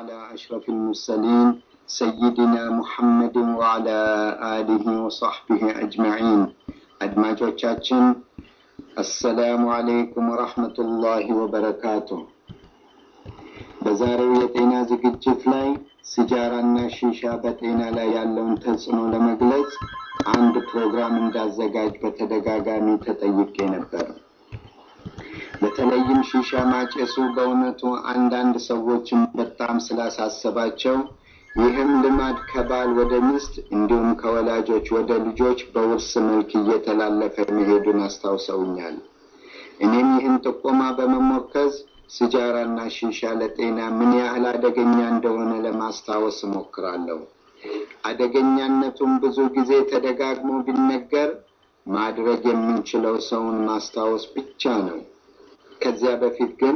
على أشرف المرسلين سيدنا محمد وعلى آله وصحبه أجمعين أدماجوቻችን አሰላሙ አለይኩም ወራህመቱላሂ ወበረካቱ። በዛሬው የጤና ዝግጅት ላይ ሲጃራና ሺሻ በጤና ላይ ያለውን ተጽዕኖ ለመግለጽ አንድ ፕሮግራም እንዳዘጋጅ በተደጋጋሚ ተጠይቄ ነበር። በተለይም ሺሻ ማጨሱ በእውነቱ አንዳንድ ሰዎችን በጣም ስላሳሰባቸው ይህም ልማድ ከባል ወደ ሚስት እንዲሁም ከወላጆች ወደ ልጆች በውርስ መልክ እየተላለፈ መሄዱን አስታውሰውኛል። እኔም ይህን ጥቆማ በመሞከዝ ሲጃራና ሺሻ ለጤና ምን ያህል አደገኛ እንደሆነ ለማስታወስ እሞክራለሁ። አደገኛነቱም ብዙ ጊዜ ተደጋግሞ ቢነገር ማድረግ የምንችለው ሰውን ማስታወስ ብቻ ነው። ከዚያ በፊት ግን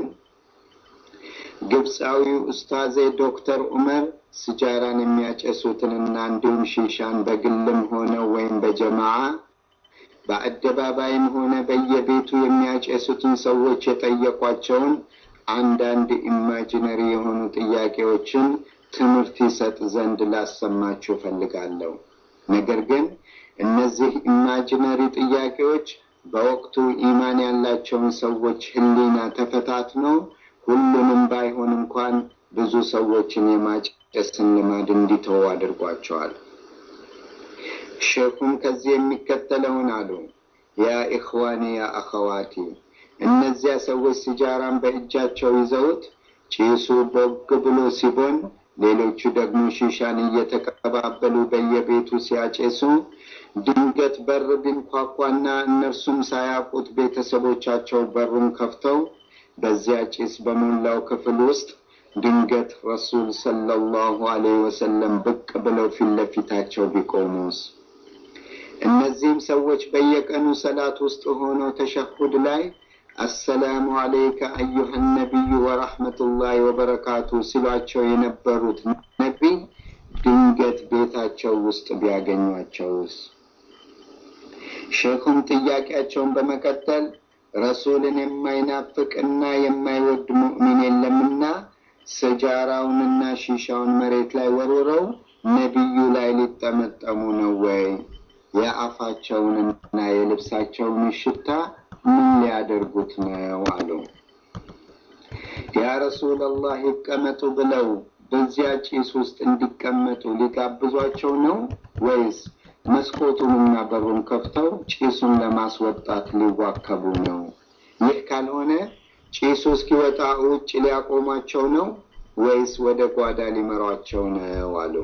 ግብፃዊው ኡስታዜ ዶክተር ዑመር ሲጃራን የሚያጨሱትንና እንዲሁም ሺሻን በግልም ሆነ ወይም በጀማዓ በአደባባይም ሆነ በየቤቱ የሚያጨሱትን ሰዎች የጠየቋቸውን አንዳንድ ኢማጂነሪ የሆኑ ጥያቄዎችን ትምህርት ይሰጥ ዘንድ ላሰማችሁ እፈልጋለሁ። ነገር ግን እነዚህ ኢማጂነሪ ጥያቄዎች በወቅቱ ኢማን ያላቸውን ሰዎች ሕሊና ተፈታትኖ ሁሉንም ባይሆን እንኳን ብዙ ሰዎችን የማጨስን ልማድ እንዲተው አድርጓቸዋል። ሼኹም ከዚህ የሚከተለውን አሉ። ያ ኢኽዋኒ ያ አኸዋቲ፣ እነዚያ ሰዎች ሲጃራን በእጃቸው ይዘውት ጭሱ ቦግ ብሎ ሲቦን፣ ሌሎቹ ደግሞ ሺሻን እየተቀባበሉ በየቤቱ ሲያጨሱ ድንገት በር ቢንኳኳና እነርሱም ሳያውቁት ቤተሰቦቻቸው በሩን ከፍተው በዚያ ጭስ በሞላው ክፍል ውስጥ ድንገት ረሱል ሰለላሁ ዐለይሂ ወሰለም ብቅ ብለው ፊት ለፊታቸው ቢቆሙስ? እነዚህም ሰዎች በየቀኑ ሰላት ውስጥ ሆነው ተሸሁድ ላይ አሰላሙ አለይከ አዩሀ ነቢዩ ወረሕመቱላሂ ወበረካቱ ሲሏቸው የነበሩት ነቢይ ድንገት ቤታቸው ውስጥ ቢያገኟቸውስ? ሼኹም ጥያቄያቸውን በመቀጠል ረሱልን የማይናፍቅና የማይወድ ሙእሚን የለምና ስጃራውንና ሺሻውን መሬት ላይ ወርውረው ነቢዩ ላይ ሊጠመጠሙ ነው ወይ? የአፋቸውንና የልብሳቸውን ሽታ ምን ሊያደርጉት ነው አሉ። ያ ረሱለላህ ይቀመጡ ብለው በዚያ ጭስ ውስጥ እንዲቀመጡ ሊጋብዟቸው ነው ወይስ መስኮቱንና በሩን ከፍተው ጭሱን ለማስወጣት ሊዋከቡ ነው? ይህ ካልሆነ ጭሱ እስኪወጣ ውጭ ሊያቆሟቸው ነው ወይስ ወደ ጓዳ ሊመሯቸው ነው አሉ።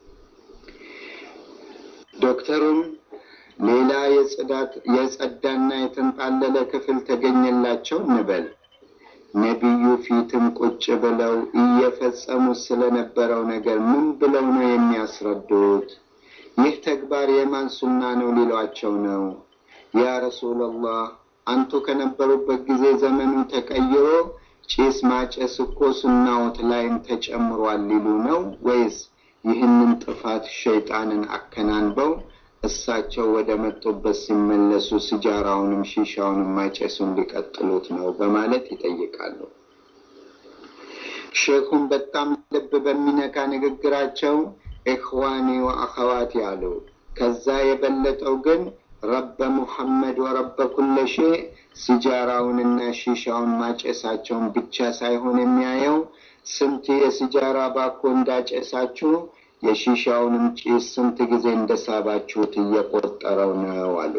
ዶክተሩም ሌላ የጽዳት የጸዳና የተንጣለለ ክፍል ተገኘላቸው እንበል። ነቢዩ ፊትም ቁጭ ብለው እየፈጸሙት ስለነበረው ነገር ምን ብለው ነው የሚያስረዱት? ይህ ተግባር የማን ሱና ነው ሊሏቸው ነው? ያ ረሱለላህ አንቱ ከነበሩበት ጊዜ ዘመኑ ተቀይሮ ጭስ ማጨስ እኮ ሱናዎት ላይም ተጨምሯል ሊሉ ነው ወይስ ይህንን ጥፋት ሸይጣንን አከናንበው እሳቸው ወደ መጡበት ሲመለሱ ሲጃራውንም ሺሻውንም ማጨሱን ሊቀጥሉት ነው በማለት ይጠይቃሉ። ሼኹም በጣም ልብ በሚነካ ንግግራቸው ኢኽዋኒ ወአኸዋቲ አሉ። ከዛ የበለጠው ግን ረበ ሙሐመድ ወረበ ኩለ ሼ ሲጃራውንና ሺሻውን ማጨሳቸውን ብቻ ሳይሆን የሚያየው ስንት የሲጃራ ባኮ እንዳጨሳችሁ የሺሻውንም ጭስ ስንት ጊዜ እንደሳባችሁት እየቆጠረው ነው አሉ።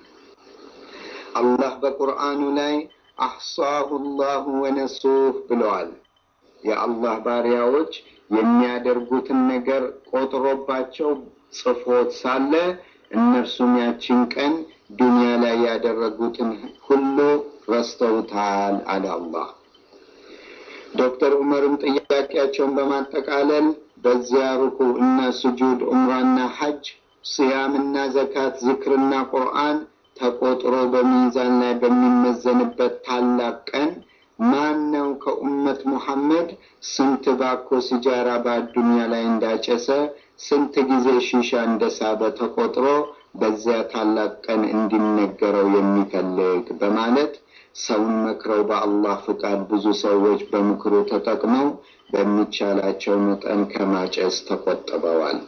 አላህ በቁርአኑ ላይ አሕሳሁ ላሁ ወነሱህ ብለዋል። የአላህ ባሪያዎች የሚያደርጉትን ነገር ቆጥሮባቸው ጽፎት ሳለ እነርሱም ያችን ቀን ዱንያ ላይ ያደረጉትን ሁሉ ረስተውታል አለ አላህ። ዶክተር ዑመርም ጥያቄያቸውን በማጠቃለል በዚያ ሩኩ እና ስጁድ፣ ዑምራና ሐጅ፣ ስያምና ዘካት፣ ዝክርና ቁርአን ተቆጥሮ በሚዛን ላይ በሚመዘንበት ታላቅ ቀን ማን ነው ከኡመት ሙሐመድ ስንት ባኮ ሲጃራ በአዱንያ ላይ እንዳጨሰ ስንት ጊዜ ሺሻ እንደሳበ ተቆጥሮ በዚያ ታላቅ ቀን እንዲነገረው የሚፈልግ በማለት ሰውን መክረው በአላህ ፍቃድ ብዙ ሰዎች በምክሩ ተጠቅመው በሚቻላቸው መጠን ከማጨስ ተቆጥበዋል።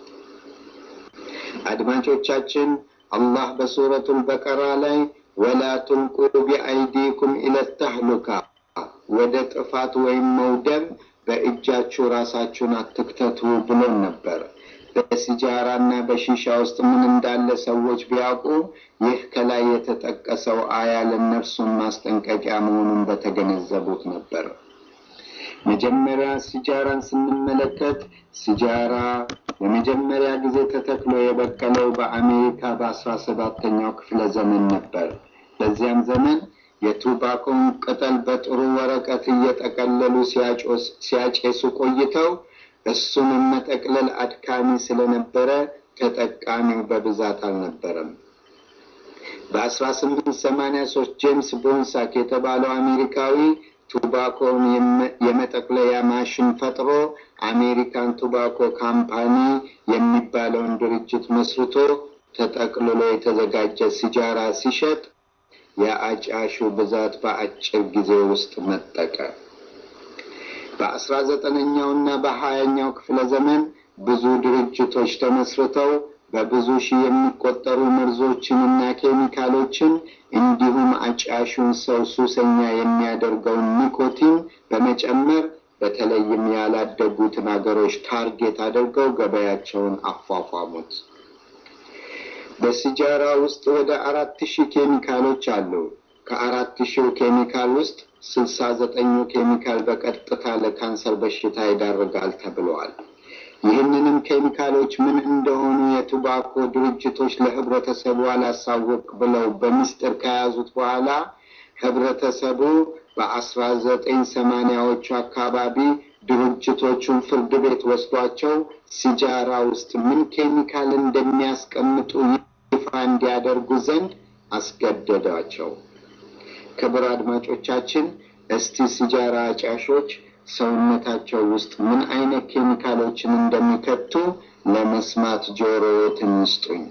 አድማጮቻችን አላህ በሱረቱል በቀራ ላይ ወላ ቱልቁ ቢአይዲኩም ኢለት ተህሉካ ወደ ጥፋት ወይም መውደም በእጃችሁ ራሳችሁን አትክተቱ ብሎን ነበር። በሲጃራ እና በሺሻ ውስጥ ምን እንዳለ ሰዎች ቢያውቁ ይህ ከላይ የተጠቀሰው አያ ለእነርሱም ማስጠንቀቂያ መሆኑን በተገነዘቡት ነበር። መጀመሪያ ሲጃራን ስንመለከት ሲጃራ ለመጀመሪያ ጊዜ ተተክሎ የበቀለው በአሜሪካ በአስራ ሰባተኛው ክፍለ ዘመን ነበር። በዚያም ዘመን የቱባኮን ቅጠል በጥሩ ወረቀት እየጠቀለሉ ሲያጨሱ ቆይተው እሱንም መጠቅለል አድካሚ ስለነበረ ተጠቃሚው በብዛት አልነበረም። በ1883 ጄምስ ቦንሳክ የተባለው አሜሪካዊ ቱባኮን የመጠቅለያ ማሽን ፈጥሮ አሜሪካን ቱባኮ ካምፓኒ የሚባለውን ድርጅት መስርቶ ተጠቅልሎ የተዘጋጀ ሲጃራ ሲሸጥ የአጫሹ ብዛት በአጭር ጊዜ ውስጥ መጠቀ። በአስራ ዘጠነኛው እና በሀያኛው ክፍለ ዘመን ብዙ ድርጅቶች ተመስርተው በብዙ ሺህ የሚቆጠሩ መርዞችን እና ኬሚካሎችን እንዲሁም አጫሹን ሰው ሱሰኛ የሚያደርገውን ኒኮቲን በመጨመር በተለይም ያላደጉትን አገሮች ታርጌት አድርገው ገበያቸውን አፏፏሙት። በሲጃራ ውስጥ ወደ አራት ሺህ ኬሚካሎች አሉ። ከአራት ሺው ኬሚካል ውስጥ ስልሳ ዘጠኙ ኬሚካል በቀጥታ ለካንሰር በሽታ ይዳርጋል ተብለዋል። ይህንንም ኬሚካሎች ምን እንደሆኑ የቱባኮ ድርጅቶች ለህብረተሰቡ አላሳወቅ ብለው በምስጢር ከያዙት በኋላ ህብረተሰቡ በአስራ ዘጠኝ ሰማንያዎቹ አካባቢ ድርጅቶቹን ፍርድ ቤት ወስዷቸው ሲጃራ ውስጥ ምን ኬሚካል እንደሚያስቀምጡ ይፋ እንዲያደርጉ ዘንድ አስገደዳቸው። ክቡር አድማጮቻችን፣ እስቲ ሲጃራ አጫሾች ሰውነታቸው ውስጥ ምን አይነት ኬሚካሎችን እንደሚከቱ ለመስማት ጆሮዎትን ይስጡኝ።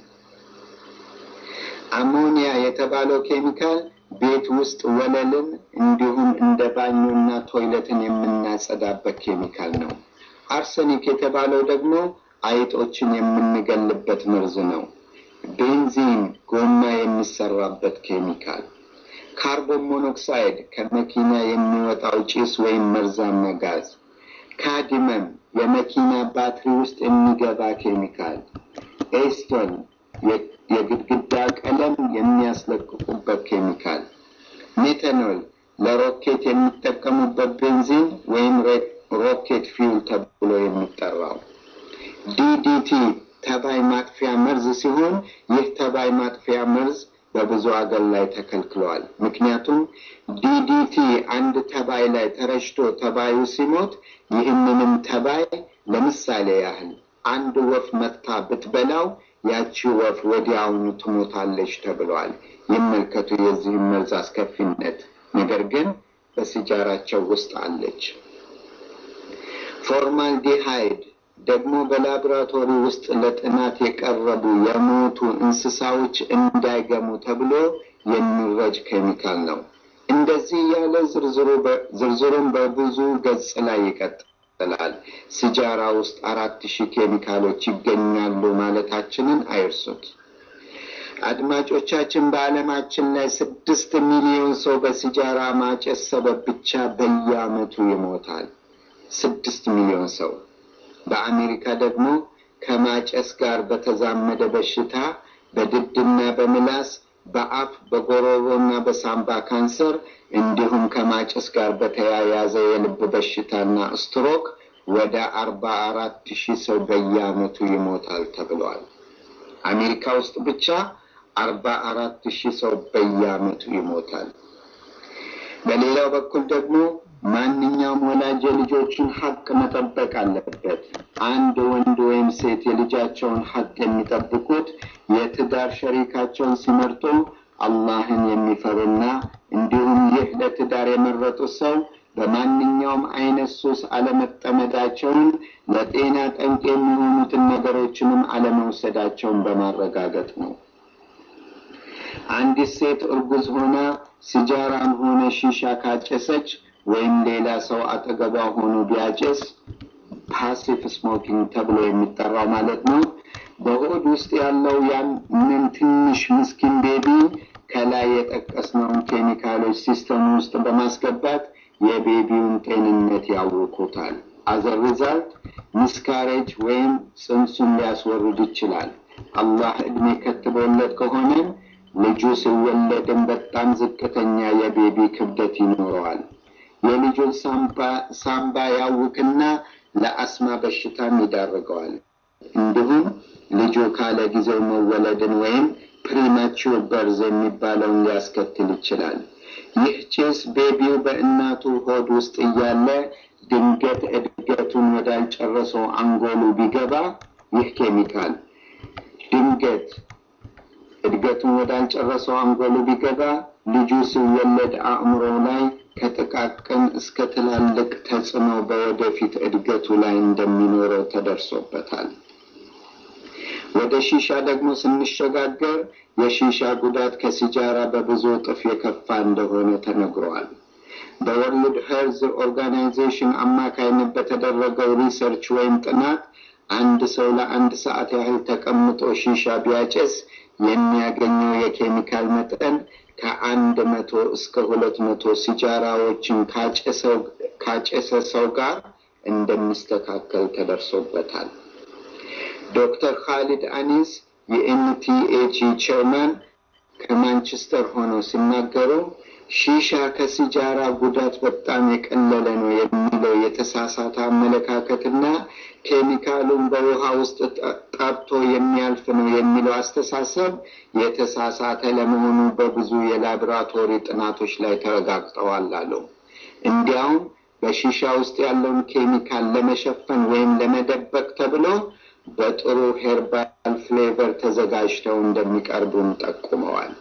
አሞኒያ የተባለው ኬሚካል ቤት ውስጥ ወለልን እንዲሁም እንደ ባኞና ቶይለትን የምናጸዳበት ኬሚካል ነው። አርሰኒክ የተባለው ደግሞ አይጦችን የምንገልበት መርዝ ነው። ቤንዚን ጎማ የሚሰራበት ኬሚካል፣ ካርቦን ሞኖክሳይድ ከመኪና የሚወጣው ጭስ ወይም መርዛማ ጋዝ፣ ካዲመም የመኪና ባትሪ ውስጥ የሚገባ ኬሚካል፣ ኤስቶን የግድግዳ ቀለም የሚያስለቅቁበት ኬሚካል፣ ሜታኖል ለሮኬት የሚጠቀሙበት ቤንዚን ወይም ሮኬት ፊውል ተብሎ የሚጠራው፣ ዲዲቲ ተባይ ማጥፊያ መርዝ ሲሆን ይህ ተባይ ማጥፊያ መርዝ በብዙ አገር ላይ ተከልክለዋል። ምክንያቱም ዲዲቲ አንድ ተባይ ላይ ተረጭቶ ተባዩ ሲሞት ይህንንም ተባይ ለምሳሌ ያህል አንድ ወፍ መጥታ ብትበላው ያቺ ወፍ ወዲያውኑ ትሞታለች ተብለዋል። ይመልከቱ የዚህም መርዝ አስከፊነት። ነገር ግን በሲጃራቸው ውስጥ አለች። ፎርማልዲሃይድ ደግሞ በላቦራቶሪ ውስጥ ለጥናት የቀረቡ የሞቱ እንስሳዎች እንዳይገሙ ተብሎ የሚረጭ ኬሚካል ነው። እንደዚህ ያለ ዝርዝሩን በብዙ ገጽ ላይ ይቀጥላል። ሲጃራ ውስጥ አራት ሺህ ኬሚካሎች ይገኛሉ ማለታችንን አይርሱት። አድማጮቻችን፣ በዓለማችን ላይ ስድስት ሚሊዮን ሰው በሲጃራ ማጨስ ሰበብ ብቻ በየዓመቱ ይሞታል። ስድስት ሚሊዮን ሰው በአሜሪካ ደግሞ ከማጨስ ጋር በተዛመደ በሽታ በድድና በምላስ በአፍ በጎሮሮና በሳምባ ካንሰር እንዲሁም ከማጨስ ጋር በተያያዘ የልብ በሽታና ስትሮክ ወደ አርባ አራት ሺህ ሰው በየዓመቱ ይሞታል ተብሏል። አሜሪካ ውስጥ ብቻ አርባ አራት ሺህ ሰው በየዓመቱ ይሞታል። በሌላው በኩል ደግሞ ማንኛውም ወላጅ የልጆቹን ሀቅ መጠበቅ አለበት። አንድ ወንድ ወይም ሴት የልጃቸውን ሀቅ የሚጠብቁት የትዳር ሸሪካቸውን ሲመርጡ አላህን የሚፈሩና እንዲሁም ይህ ለትዳር የመረጡት ሰው በማንኛውም አይነት ሱስ አለመጠመዳቸውን፣ ለጤና ጠንቅ የሚሆኑትን ነገሮችንም አለመውሰዳቸውን በማረጋገጥ ነው። አንዲት ሴት እርጉዝ ሆና ሲጃራም ሆነ ሺሻ ካጨሰች ወይም ሌላ ሰው አጠገቧ ሆኖ ቢያጨስ ፓሲቭ ስሞኪንግ ተብሎ የሚጠራው ማለት ነው። በሆድ ውስጥ ያለው ያንን ትንሽ ምስኪን ቤቢ ከላይ የጠቀስነውን ኬሚካሎች ሲስተም ውስጥ በማስገባት የቤቢውን ጤንነት ያውኩታል። አዘር ሪዛልት ሚስካሬጅ ወይም ጽንሱን ሊያስወርድ ይችላል። አላህ እድሜ ከትቦለት ከሆነም ልጁ ሲወለድም በጣም ዝቅተኛ የቤቢ ክብደት ይኖረዋል። የልጁን ሳምባ ያውክና ለአስማ በሽታም ይዳርገዋል። እንዲሁም ልጁ ካለ ጊዜው መወለድን ወይም ፕሪማቹር በርዝ የሚባለውን ሊያስከትል ይችላል። ይህ ጭስ ቤቢው በእናቱ ሆድ ውስጥ እያለ ድንገት እድገቱን ወዳልጨረሰው አንጎሉ ቢገባ ይህ ኬሚካል ድንገት እድገቱን ወዳልጨረሰው አንጎሉ ቢገባ ልጁ ሲወለድ አእምሮ ላይ ከጥቃቅን እስከ ትላልቅ ተጽዕኖ በወደፊት እድገቱ ላይ እንደሚኖረው ተደርሶበታል። ወደ ሺሻ ደግሞ ስንሸጋገር የሺሻ ጉዳት ከሲጃራ በብዙ እጥፍ የከፋ እንደሆነ ተነግሯል። በወርልድ ሄልዝ ኦርጋናይዜሽን አማካይነት በተደረገው ሪሰርች ወይም ጥናት አንድ ሰው ለአንድ ሰዓት ያህል ተቀምጦ ሺሻ ቢያጨስ የሚያገኘው የኬሚካል መጠን ከአንድ መቶ እስከ ሁለት መቶ ሲጃራዎችን ካጨሰ ሰው ጋር እንደሚስተካከል ተደርሶበታል። ዶክተር ካሊድ አኒስ የኤንቲኤጂ ቸርማን ከማንቸስተር ሆነው ሲናገሩ ሺሻ ከሲጃራ ጉዳት በጣም የቀለለ ነው የሚለው የተሳሳተ አመለካከትና ኬሚካሉን በውሃ ውስጥ ጠብቶ የሚያልፍ ነው የሚለው አስተሳሰብ የተሳሳተ ለመሆኑ በብዙ የላቦራቶሪ ጥናቶች ላይ ተረጋግጠዋል አሉ። እንዲያውም በሺሻ ውስጥ ያለውን ኬሚካል ለመሸፈን ወይም ለመደበቅ ተብሎ በጥሩ ሄርባል ፍሌቨር ተዘጋጅተው እንደሚቀርቡም ጠቁመዋል።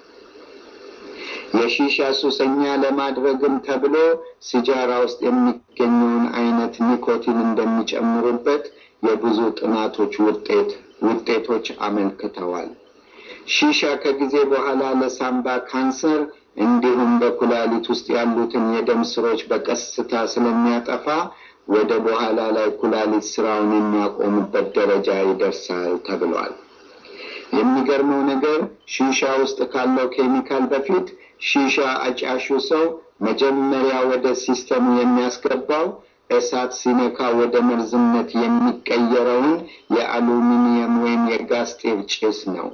የሺሻ ሱሰኛ ለማድረግም ተብሎ ሲጃራ ውስጥ የሚገኘውን አይነት ኒኮቲን እንደሚጨምሩበት የብዙ ጥናቶች ውጤት ውጤቶች አመልክተዋል። ሺሻ ከጊዜ በኋላ ለሳምባ ካንሰር እንዲሁም በኩላሊት ውስጥ ያሉትን የደም ስሮች በቀስታ ስለሚያጠፋ ወደ በኋላ ላይ ኩላሊት ስራውን የሚያቆሙበት ደረጃ ይደርሳል ተብሏል። የሚገርመው ነገር ሺሻ ውስጥ ካለው ኬሚካል በፊት ሺሻ አጫሹ ሰው መጀመሪያ ወደ ሲስተሙ የሚያስገባው እሳት ሲነካ ወደ መርዝነት የሚቀየረውን የአሉሚኒየም ወይም የጋዝ ጤፍ ጭስ ነው።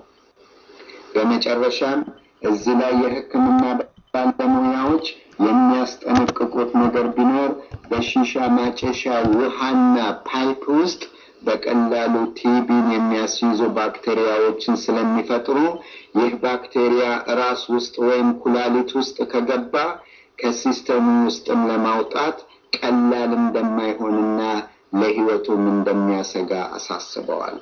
በመጨረሻም እዚህ ላይ የሕክምና ባለሙያዎች የሚያስጠነቅቁት ነገር ቢኖር በሺሻ ማጨሻ ውሃና ፓይፕ ውስጥ በቀላሉ ቲቢን የሚያስይዙ ባክቴሪያዎችን ስለሚፈጥሩ ይህ ባክቴሪያ ራስ ውስጥ ወይም ኩላሊት ውስጥ ከገባ ከሲስተሙ ውስጥም ለማውጣት ቀላል እንደማይሆንና ለሕይወቱም እንደሚያሰጋ አሳስበዋል።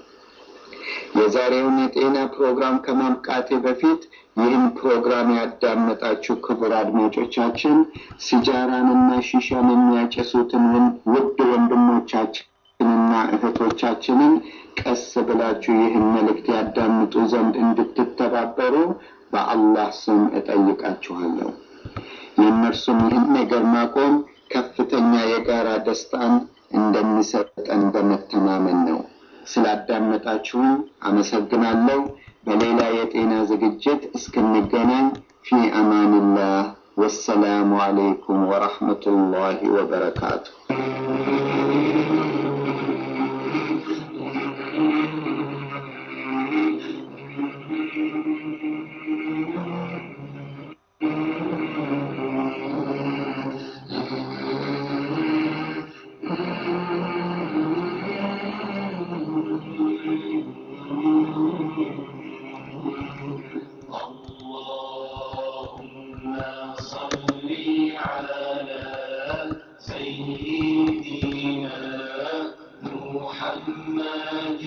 የዛሬውን የጤና ፕሮግራም ከማብቃቴ በፊት ይህን ፕሮግራም ያዳመጣችሁ ክቡር አድማጮቻችን ሲጃራንና ሺሻን የሚያጨሱትን ውድ ወንድሞቻችንና እህቶቻችንን ቀስ ብላችሁ ይህን መልእክት ያዳምጡ ዘንድ እንድትተባበሩ በአላህ ስም እጠይቃችኋለሁ። የእነርሱም ይህን ነገር ማቆም ከፍተኛ የጋራ ደስታን እንደሚሰጠን በመተማመን ነው። ስላዳመጣችሁን አመሰግናለሁ። በሌላ የጤና ዝግጅት እስክንገናኝ ፊ አማንላህ ወሰላሙ አለይኩም ወረሕመቱላሂ ወበረካቱ። اللهم صل على سيدنا محمد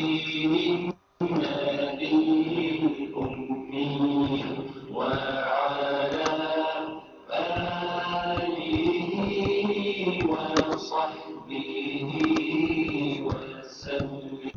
النبي الأمي وعلى آله وصحبه وسلم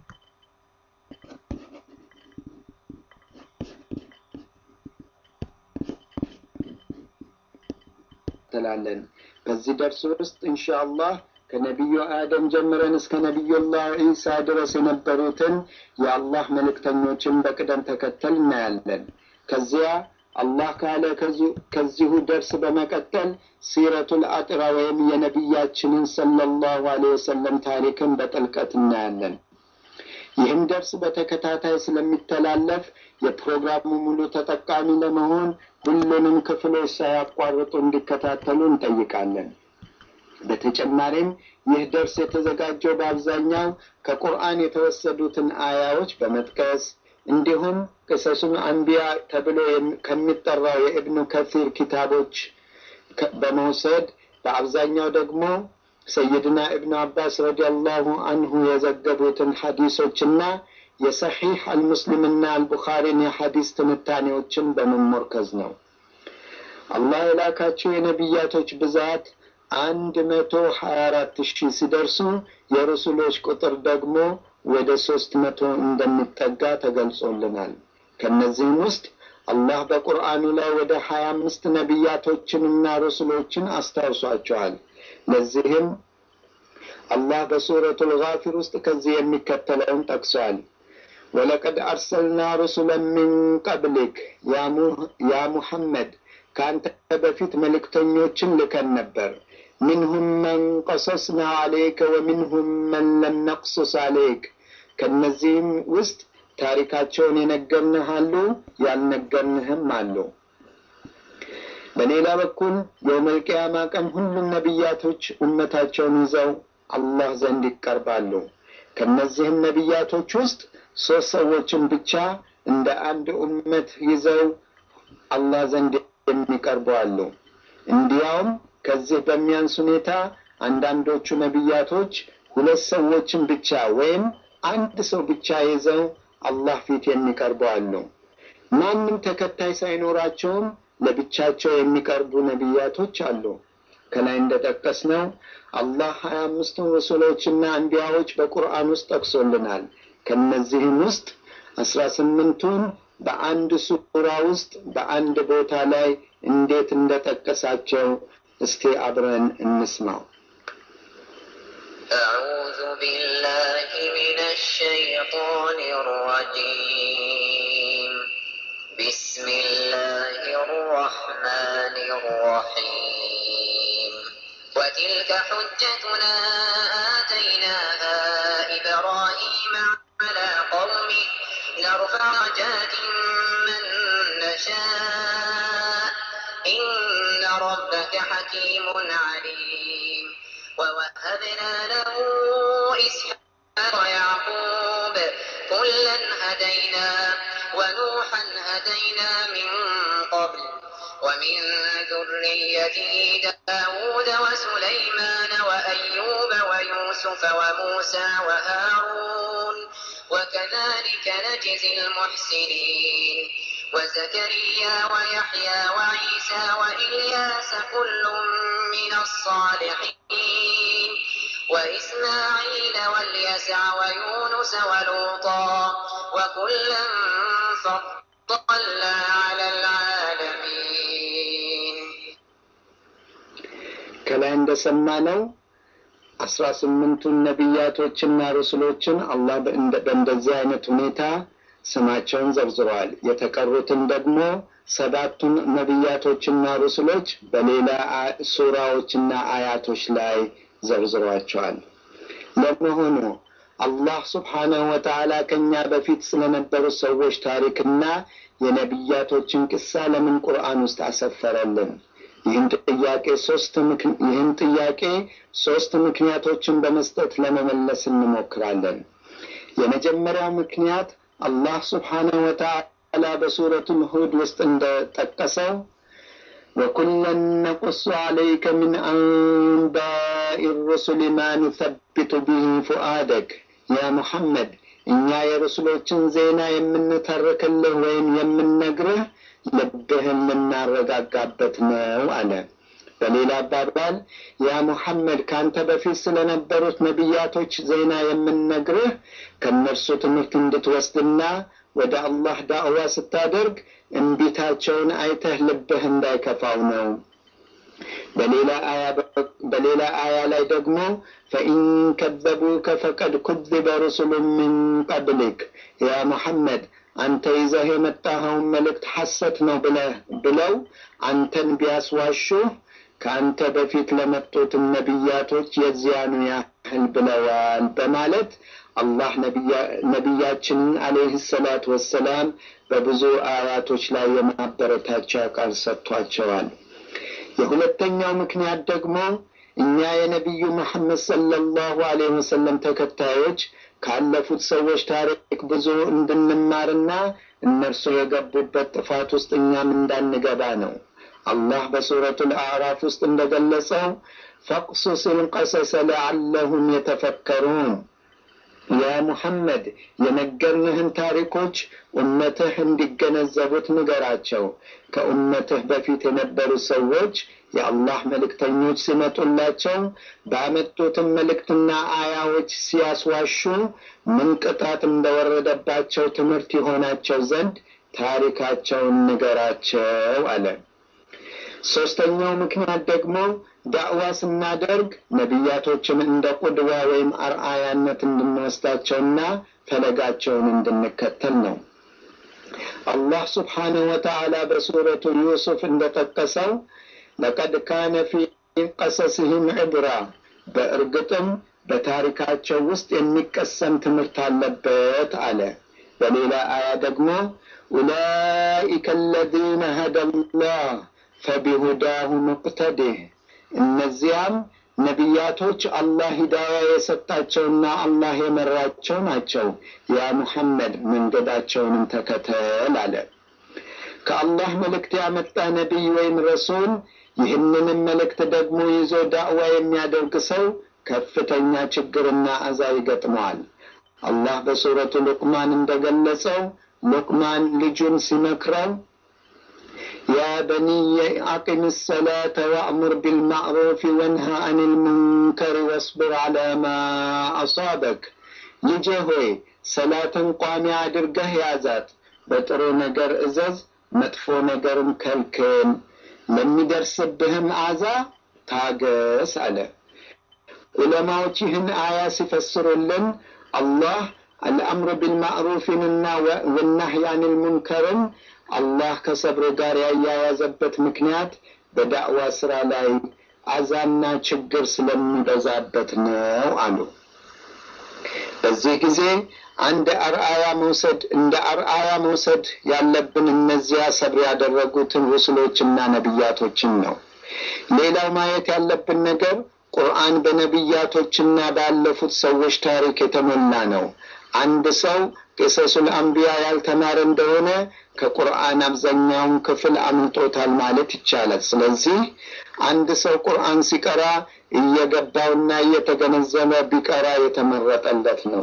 እንከታተላለን። በዚህ ደርስ ውስጥ ኢንሻአላህ ከነቢዩ አደም ጀምረን እስከ ነቢዩላህ ዒሳ ድረስ የነበሩትን የአላህ መልእክተኞችን በቅደም ተከተል እናያለን። ከዚያ አላህ ካለ ከዚሁ ደርስ በመቀጠል ሲረቱል አጥራ ወይም የነቢያችንን ሰለላሁ ዐለይሂ ወሰለም ታሪክን በጥልቀት እናያለን። ይህም ደርስ በተከታታይ ስለሚተላለፍ የፕሮግራሙ ሙሉ ተጠቃሚ ለመሆን ሁሉንም ክፍሎች ሳያቋርጡ እንዲከታተሉ እንጠይቃለን። በተጨማሪም ይህ ደርስ የተዘጋጀው በአብዛኛው ከቁርአን የተወሰዱትን አያዎች በመጥቀስ እንዲሁም ቅሰሱን አንቢያ ተብሎ ከሚጠራው የኢብኑ ከሲር ኪታቦች በመውሰድ በአብዛኛው ደግሞ ሰይድና ኢብኑ አባስ ረዲየላሁ አንሁ የዘገቡትን ሐዲሶችና የሰሒሕ አልሙስሊምና አልቡኻሪን የሐዲስ ትንታኔዎችን በመሞርከዝ ነው። አላህ የላካቸው የነቢያቶች ብዛት አንድ መቶ ሀያ አራት ሺህ ሲደርሱ የረሱሎች ቁጥር ደግሞ ወደ ሶስት መቶ እንደሚጠጋ ተገልጾልናል። ከእነዚህም ውስጥ አላህ በቁርአኑ ላይ ወደ ሀያ አምስት ነቢያቶችንና ረሱሎችን አስታውሷቸዋል። ለዚህም አላህ በሱረቱል ጋፊር ውስጥ ከዚህ የሚከተለውን ጠቅሷል። ወለቀድ አርሰልና ሩሱለን ሚን ቀብሊክ ያ ሙሐመድ ከአንተ በፊት መልእክተኞችን ልከን ነበር። ሚንሁም መን ቀሰስና አሌከ ወሚንሁም መን ለም ነቅሱስ አሌክ ከእነዚህም ውስጥ ታሪካቸውን የነገርንህ አሉ፣ ያልነገርንህም አሉ። በሌላ በኩል የውመል ቂያማ ቀን ሁሉም ነቢያቶች እመታቸውን ይዘው አላህ ዘንድ ይቀርባሉ። ከእነዚህም ነቢያቶች ውስጥ ሶስት ሰዎችን ብቻ እንደ አንድ ኡመት ይዘው አላህ ዘንድ የሚቀርቡ አሉ። እንዲያውም ከዚህ በሚያንስ ሁኔታ አንዳንዶቹ ነቢያቶች ሁለት ሰዎችን ብቻ ወይም አንድ ሰው ብቻ ይዘው አላህ ፊት የሚቀርቡ አሉ። ማንም ተከታይ ሳይኖራቸውም ለብቻቸው የሚቀርቡ ነቢያቶች አሉ። ከላይ እንደጠቀስነው አላህ ሀያ አምስቱን ረሱሎችና አንቢያዎች በቁርአን ውስጥ ጠቅሶልናል። ከነዚህም ውስጥ አስራ ስምንቱን በአንድ ሱራ ውስጥ በአንድ ቦታ ላይ እንዴት እንደጠቀሳቸው እስቲ አብረን እንስማው። أعوذ بالله من الشيطان الرجيم بسم الله الرحمن الرحيم وتلك حجتنا آتيناها إبراهيم على قومه نرفع درجات من نشاء إن ربك حكيم عليم ووهبنا له إسحاق ويعقوب كلا هدينا ونوحا هدينا من قبل ومن ذريته داود وسليمان وأيوب ويوسف وموسى وهارون وكذلك نجزي المحسنين وزكريا ويحيى وعيسى وإلياس كل من الصالحين وإسماعيل واليسع ويونس ولوطا وكلا فضلنا على العالمين ከላይ እንደሰማነው አስራ ስምንቱን ነቢያቶችና ርስሎችን አላህ በእንደዚህ አይነት ሁኔታ ስማቸውን ዘርዝረዋል። የተቀሩትን ደግሞ ሰባቱን ነቢያቶችና ሩስሎች በሌላ ሱራዎችና አያቶች ላይ ዘርዝሯቸዋል። ለመሆኑ አላህ ስብሓነሁ ወተዓላ ከእኛ በፊት ስለነበሩ ሰዎች ታሪክና የነቢያቶችን ቅሳ ለምን ቁርአን ውስጥ አሰፈረልን? ይህን ጥያቄ ሶስት ይህን ጥያቄ ሶስት ምክንያቶችን በመስጠት ለመመለስ እንሞክራለን። የመጀመሪያው ምክንያት አላህ ስብሓነሁ ወተዓላ በሱረቱል ሁድ ውስጥ እንደጠቀሰው ወኩለን ነቁሱ ዓለይከ ምን አንባኢ ሩሱሊ ማ ኑሰቢቱ ብሂ ፉአደክ ያ ሙሐመድ እኛ የረሱሎችን ዜና የምንተርክልህ ወይም የምንነግርህ ልብህን ልናረጋጋበት ነው አለ። በሌላ አባባል ያ ሙሐመድ ከአንተ በፊት ስለነበሩት ነቢያቶች ዜና የምንነግርህ ከእነርሱ ትምህርት እንድትወስድና ወደ አላህ ዳዕዋ ስታደርግ እምቢታቸውን አይተህ ልብህ እንዳይከፋው ነው። በሌላ አያ በሌላ አያ ላይ ደግሞ ፈኢን ከዘቡከ ፈቀድ ኩذበ ሩሱሉ ምን ቀብሊክ ያ ሙሐመድ አንተ ይዘህ የመጣኸውን መልእክት ሐሰት ነው ብለህ ብለው አንተን ቢያስዋሹህ ከአንተ በፊት ለመጡትም ነቢያቶች የዚያኑ ያህል ብለዋል በማለት አላህ ነቢያችንን አለይህ ሰላት ወሰላም በብዙ አያቶች ላይ የማበረታቻ ቃል ሰጥቷቸዋል። የሁለተኛው ምክንያት ደግሞ እኛ የነቢዩ መሐመድ ሰለላሁ ዐለይሂ ወሰለም ተከታዮች ካለፉት ሰዎች ታሪክ ብዙ እንድንማርና እነርሱ የገቡበት ጥፋት ውስጥ እኛም እንዳንገባ ነው። አላህ በሱረቱል አዕራፍ ውስጥ እንደገለጸው ፈቅሱስ ልቀሰሰ ለዓለሁም የተፈከሩን ያ ሙሐመድ የነገርንህን ታሪኮች ኡመትህ እንዲገነዘቡት ንገራቸው። ከኡመትህ በፊት የነበሩ ሰዎች የአላህ መልእክተኞች ሲመጡላቸው ባመጡትም መልእክትና አያዎች ሲያስዋሹ ምን ቅጣት እንደወረደባቸው ትምህርት ይሆናቸው ዘንድ ታሪካቸውን ንገራቸው አለ። ሶስተኛው ምክንያት ደግሞ ዳዕዋ ስናደርግ ነቢያቶችን እንደ ቁድዋ ወይም አርአያነት እንድንወስዳቸውና ፈለጋቸውን እንድንከተል ነው። አላህ ስብሓንሁ ወተዓላ በሱረቱ ዩሱፍ እንደጠቀሰው ለቀድ ካነ ፊ ቀሰስህም ዕብራ፣ በእርግጥም በታሪካቸው ውስጥ የሚቀሰም ትምህርት አለበት አለ። በሌላ አያ ደግሞ ኡላኢከ አለዚነ ሀደላህ ፈቢሁዳሁ ሙቅተዲህ እነዚያም ነቢያቶች አላህ ሂዳያ የሰጣቸውና አላህ የመራቸው ናቸው። ያ ሙሐመድ መንገዳቸውንም ተከተል አለ። ከአላህ መልእክት ያመጣ ነቢይ ወይም ረሱል ይህንንም መልእክት ደግሞ ይዞ ዳዕዋ የሚያደርግ ሰው ከፍተኛ ችግርና አዛ ይገጥመዋል። አላህ በሱረቱ ሉቅማን እንደገለጸው ሉቅማን ልጁን ሲመክረው ያ በኒየ አቂም ሰላተ ወአሙር ቢልማዕሩፍ ወንሃ አን ልሙንከር ወስብር ዓላ ማ አሳበክ። ልጄ ሆይ ሰላትን ቋሚ አድርገህ ያዛት፣ በጥሩ ነገር እዘዝ፣ መጥፎ ነገርን ከልክል፣ ለሚደርስብህም አዛ ታገስ አለ። ዑለማዎች ይህን አያ ሲፈስሩልን አላህ አልአምር ቢልማዕሩፊንና ወናህይ አኒል ሙንከርን አላህ ከሰብር ጋር ያያያዘበት ምክንያት በዳዕዋ ስራ ላይ አዛና ችግር ስለሚበዛበት ነው አሉ። በዚህ ጊዜ አንድ አርአያ መውሰድ እንደ አርአያ መውሰድ ያለብን እነዚያ ሰብር ያደረጉትን ሩስሎችና ነቢያቶችን ነው። ሌላው ማየት ያለብን ነገር ቁርአን በነቢያቶችና ባለፉት ሰዎች ታሪክ የተሞላ ነው። አንድ ሰው ቄሰሱል አንቢያ ያልተማረ እንደሆነ ከቁርአን አብዛኛውን ክፍል አምልጦታል ማለት ይቻላል። ስለዚህ አንድ ሰው ቁርአን ሲቀራ እየገባውና እየተገነዘበ ቢቀራ የተመረጠለት ነው።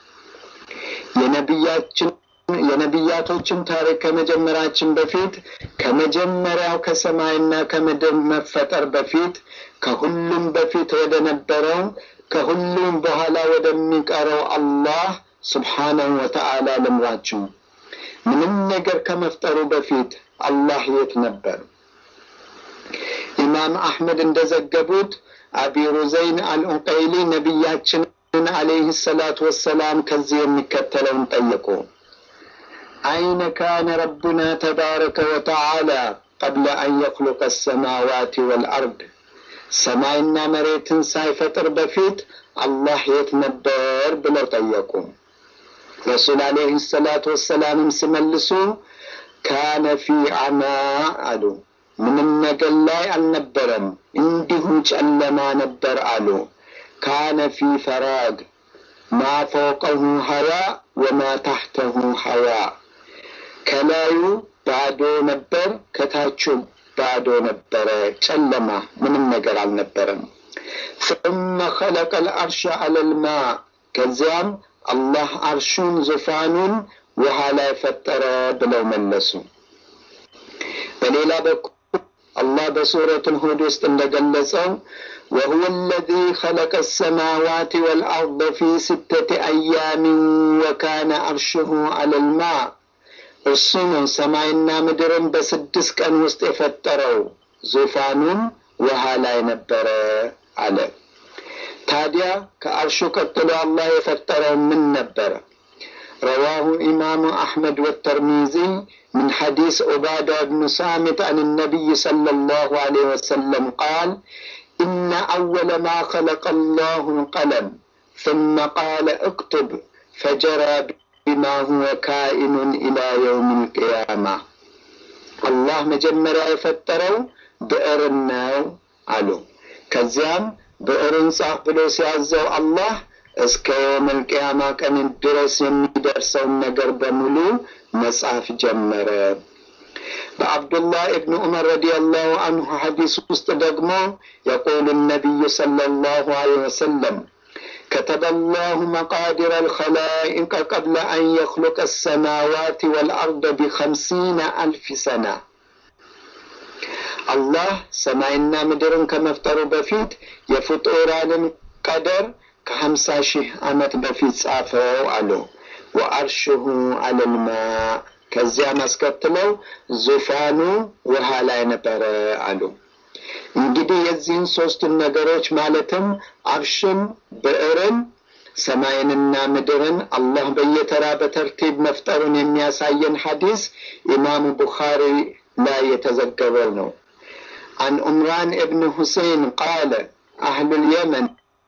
የነቢያችን የነቢያቶችን ታሪክ ከመጀመራችን በፊት ከመጀመሪያው ከሰማይና ከምድር መፈጠር በፊት ከሁሉም በፊት ወደ ነበረው ከሁሉም በኋላ ወደሚቀረው አላህ ስብሓነሁ ወተዓላ ልምራችሁ። ምንም ነገር ከመፍጠሩ በፊት አላህ የት ነበር? ኢማም አሕመድ እንደዘገቡት አቢ ሩዘይን አልዑቀይሊ ነቢያችንን አለይህ ሰላቱ ወሰላም ከዚህ የሚከተለውን ጠየቁ። አይነ ካነ ረቡና ተባረከ ወተዓላ ቀብለ አን የኽሉቀ ሰማዋት ወልአርድ ሰማይና መሬትን ሳይፈጥር በፊት አላህ የት ነበር ብለው ጠየቁ። ረሱል አለይህ ሰላቱ ወሰላምም ሲመልሱ ካነ ፊ አማ አሉ። ምንም ነገር ላይ አልነበረም፣ እንዲሁ ጨለማ ነበር አሉ። ካነ ፊ ፈራግ ማ ፈውቀሁ ሀዋ ወማ ታሕተሁ ሀዋ ከላዩ ባዶ ነበር፣ ከታቹ ባዶ ነበረ፣ ጨለማ፣ ምንም ነገር አልነበረም። ثم خلق العرش على الماء ከዚያም አላህ አርሹን ዙፋኑን ውሃ ላይ ፈጠረ ብለው መለሱ። በሌላ በኩል አላህ በሱረቱል ሁድ ውስጥ እንደገለጸው وهو الذي خلق السماوات والأرض في ستة أيام وكان عرشه على الماء እርሱ ነው ሰማይና ምድርን በስድስት ቀን ውስጥ የፈጠረው ዙፋኑን ውሃ ላይ ነበረ አለ። ታዲያ ከአርሹ ቀጥሎ አላህ የፈጠረው ምን ነበረ? رواه إمام أحمد والترمذي من حديث عبادة بن صامت عن النبي صلى الله عليه وسلم قال إن أول ما خلق الله القلم ثم قال اكتب فجرى بما هو كائن إلى يوم القيامة الله مجمرة يفتروا بئرنا علو كزيام بئرن صاح بلو سيعزو الله እስከ የውመል ቅያማ ቀን ድረስ የሚደርሰውን ነገር በሙሉ መጽሐፍ ጀመረ። በአብዱላህ እብን ዑመር ረዲየላሁ አንሁ ሐዲስ ውስጥ ደግሞ የቁሉ ነቢዩ ሰለላሁ ዐለይሂ ወሰለም كتب الله مقادر الخلائق قبل أن يخلق السماوات والأرض بخمسين ألف سنة الله سماعنا مدرن كمفتر بفيت يفطوران قدر ከሀምሳ ሺህ ዓመት በፊት ጻፈው አሉ። ወአርሽሁ አለልማ ከዚያም አስከትለው ዙፋኑ ውሃ ላይ ነበረ አሉ። እንግዲህ የዚህን ሶስቱን ነገሮች ማለትም አርሽን፣ ብዕርን፣ ሰማይንና ምድርን አላህ በየተራ በተርቲብ መፍጠሩን የሚያሳየን ሐዲስ ኢማሙ ቡኻሪ ላይ የተዘገበው ነው። አን ዑምራን እብን ሁሴን ቃለ አህሉል የመን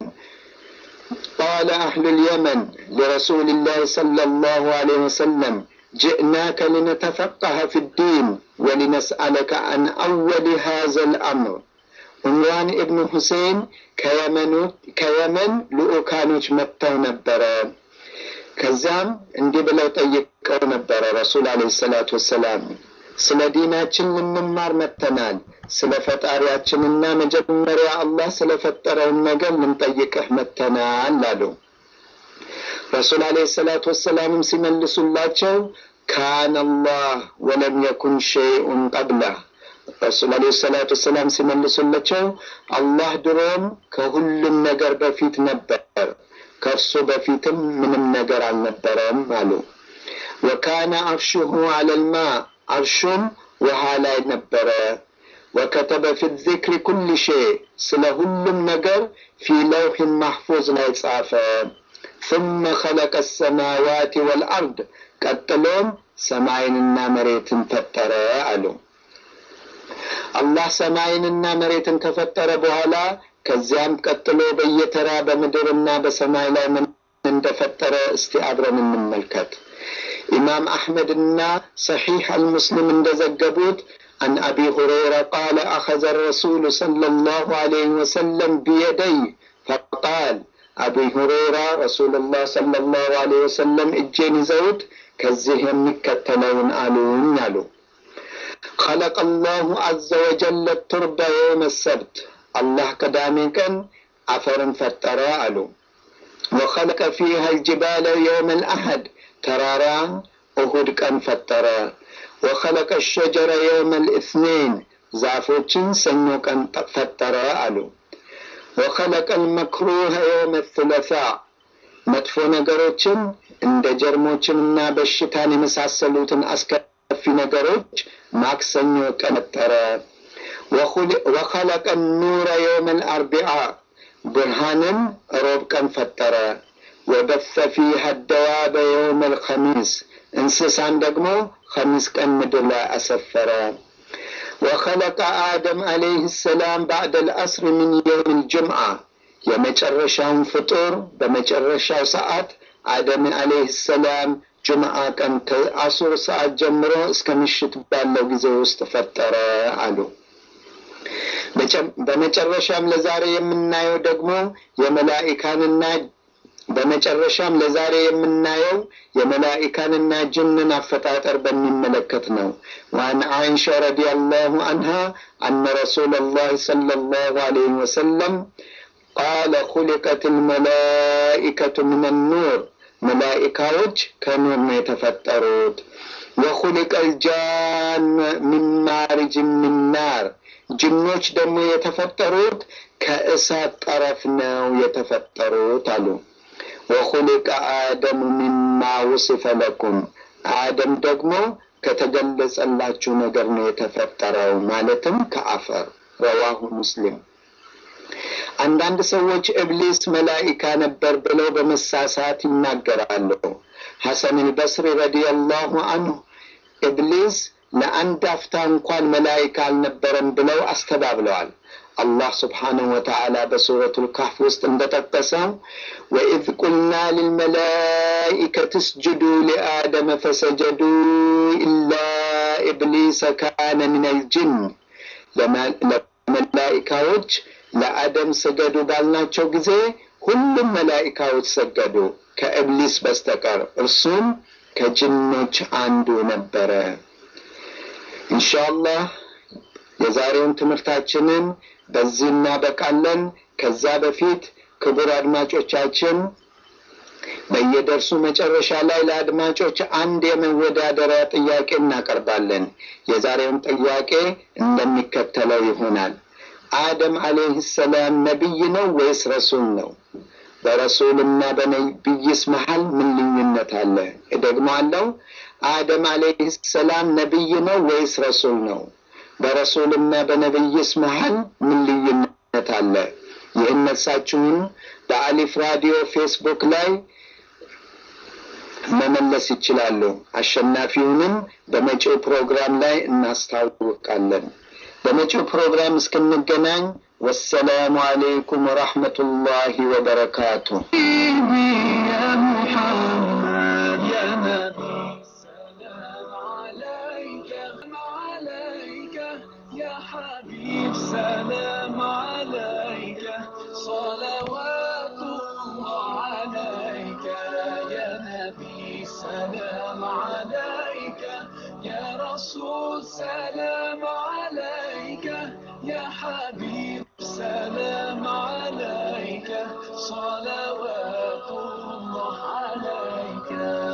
قال أهل اليمن لرسول الله صلى الله عليه وسلم جئناك لنتفقه في الدين ولنسألك عن أول هذا الأمر عمران ابن حسين كيمن كيمن لؤكانوች መጥተው ነበረ ከዛም እንዲህ ብለው ጠይቀው ነበረ ረሱል አለይሂ ሰላቱ ወሰላም ስለ ዲናችን ልንማር መጥተናል ስለ ፈጣሪያችንና መጀመሪያ አላህ ስለፈጠረውን ነገር ልንጠይቅህ መጥተናል አሉ። ረሱል አለይሂ ሰላቱ ወሰላምም ሲመልሱላቸው ካነ አላህ ወለም የኩን ሸይኡን ቀብለህ ረሱል አለይሂ ሰላቱ ወሰላም ሲመልሱላቸው አላህ ድሮም ከሁሉም ነገር በፊት ነበር፣ ከእርሱ በፊትም ምንም ነገር አልነበረም አሉ። ወካነ አርሽሁ አለልማ አርሹም ውሃ ላይ ነበረ። ወከተበ ፊ ዚክሪ ኩል ሸይ ስለ ሁሉም ነገር ፊ ለውሕን ማሕፉዝ ላይ ጻፈ። ثم خلق السماوات والأرض ቀጥሎም ሰማይንና መሬትን ፈጠረ አሉ። አላህ ሰማይንና መሬትን ከፈጠረ በኋላ ከዚያም ቀጥሎ በየተራ በምድርና በሰማይ ላይ ምን እንደፈጠረ እስቲ አብረን እንመልከት። ኢማም አሕመድና ሰሒሕ አልሙስሊም እንደዘገቡት عن أبي هريرة قال أخذ الرسول صلى الله عليه وسلم بيدي فقال أبي هريرة رسول الله صلى الله عليه وسلم إجين زود كزهم مكتلون آلون يالو خلق الله عز وجل التربة يوم السبت الله قدامي كان عفر فترى آلو وخلق فيها الجبال يوم الأحد ترارا أهد كان فترى وخلق الشجر يوم الاثنين ዛፎችን ሰኞ ቀን ፈጠረ አሉ። ወኸለቀ ልመክሩህ የውመ ثለታ መጥፎ ነገሮችን እንደ ጀርሞችንና በሽታን የመሳሰሉትን አስከፊ ነገሮች ማክሰኞ ቀን ፈጠረ። ወኸለቀ ኑረ የውመ ልአርቢዓ ብርሃንን ሮብ ቀን ፈጠረ። ወበሰ ፊሃ ደዋበ የውመ ልኸሚስ እንስሳን ደግሞ ኸሚስ ቀን ምድር ላይ አሰፈረ። ወኸለቀ አደም ዓለይህ ሰላም ባዕደ ልአስር ምን የውም ልጅምዓ የመጨረሻውን ፍጡር በመጨረሻው ሰዓት አደም ዓለይህ ሰላም ጅምዓ ቀን ከአሱር ሰዓት ጀምሮ እስከ ምሽት ባለው ጊዜ ውስጥ ፈጠረ አሉ። በመጨረሻም ለዛሬ የምናየው ደግሞ የመላኢካንና በመጨረሻም ለዛሬ የምናየው የመላኢካንና ጅንን አፈጣጠር በሚመለከት ነው። ዋን አይሻ ረዲየላሁ አንሃ አነ ረሱለላህ ሰለላሁ ዐለይሂ ወሰለም ቃለ ኹሊቀት ልመላኢከቱ ምን ኑር መላኢካዎች ከኑር ነው የተፈጠሩት። ወኹሊቀ ልጃን ሚን ማሪጅ ሚን ናር ጅኖች ደግሞ የተፈጠሩት ከእሳት ጠረፍ ነው የተፈጠሩት አሉ። ወኹሊቀ አደሙ ሚማ ውስፈ ለኩም አደም ደግሞ ከተገለጸላችሁ ነገር ነው የተፈጠረው፣ ማለትም ከአፈር ረዋሁ ሙስሊም። አንዳንድ ሰዎች እብሊስ መላኢካ ነበር ብለው በመሳሳት ይናገራሉ። ሐሰን አልበስሪ ረዲየላሁ አንሁ ኢብሊስ ለአንድ አፍታ እንኳን መላኢካ አልነበረም ብለው አስተባብለዋል። አላህ ስብሓነሁ ወተዓላ በሱረቱል ካህፍ ውስጥ እንደጠቀሰው ወኢዝ ቁልና ልልመላኢከት እስጁዱ ሊአደመ ፈሰጀዱ ኢላ ኢብሊሰ ካነ ሚነል ጅን ለመላኢካዎች ለአደም ስገዱ ባልናቸው ጊዜ ሁሉም መላኢካዎች ሰገዱ ከእብሊስ በስተቀር እርሱም ከጅኖች አንዱ ነበረ። ኢንሻአላህ የዛሬውን ትምህርታችንን በዚህ እናበቃለን። ከዛ በፊት ክቡር አድማጮቻችን በየደርሱ መጨረሻ ላይ ለአድማጮች አንድ የመወዳደሪያ ጥያቄ እናቀርባለን። የዛሬውን ጥያቄ እንደሚከተለው ይሆናል። አደም አለይህ ሰላም ነቢይ ነው ወይስ ረሱል ነው? በረሱልና በነቢይስ መሀል ምን ልዩነት አለ? እደግመዋለሁ። አደም አለይህ ሰላም ነቢይ ነው ወይስ ረሱል ነው? በረሱልና በነቢይስ መሀል ምን ልዩነት አለ? ይህን መልሳችሁን በአሊፍ ራዲዮ ፌስቡክ ላይ መመለስ ይችላሉ። አሸናፊውንም በመጪው ፕሮግራም ላይ እናስታውቃለን። በመጪው ፕሮግራም እስክንገናኝ ወሰላሙ አሌይኩም ወራህመቱላሂ ወበረካቱ። يا محمد يا نبي سلام عليك عليك يا حبيب سلام عليك صلوات الله عليك يا نبي سلام عليك يا رسول سلام عليك يا حبيب سلام عليك صلوات الله عليك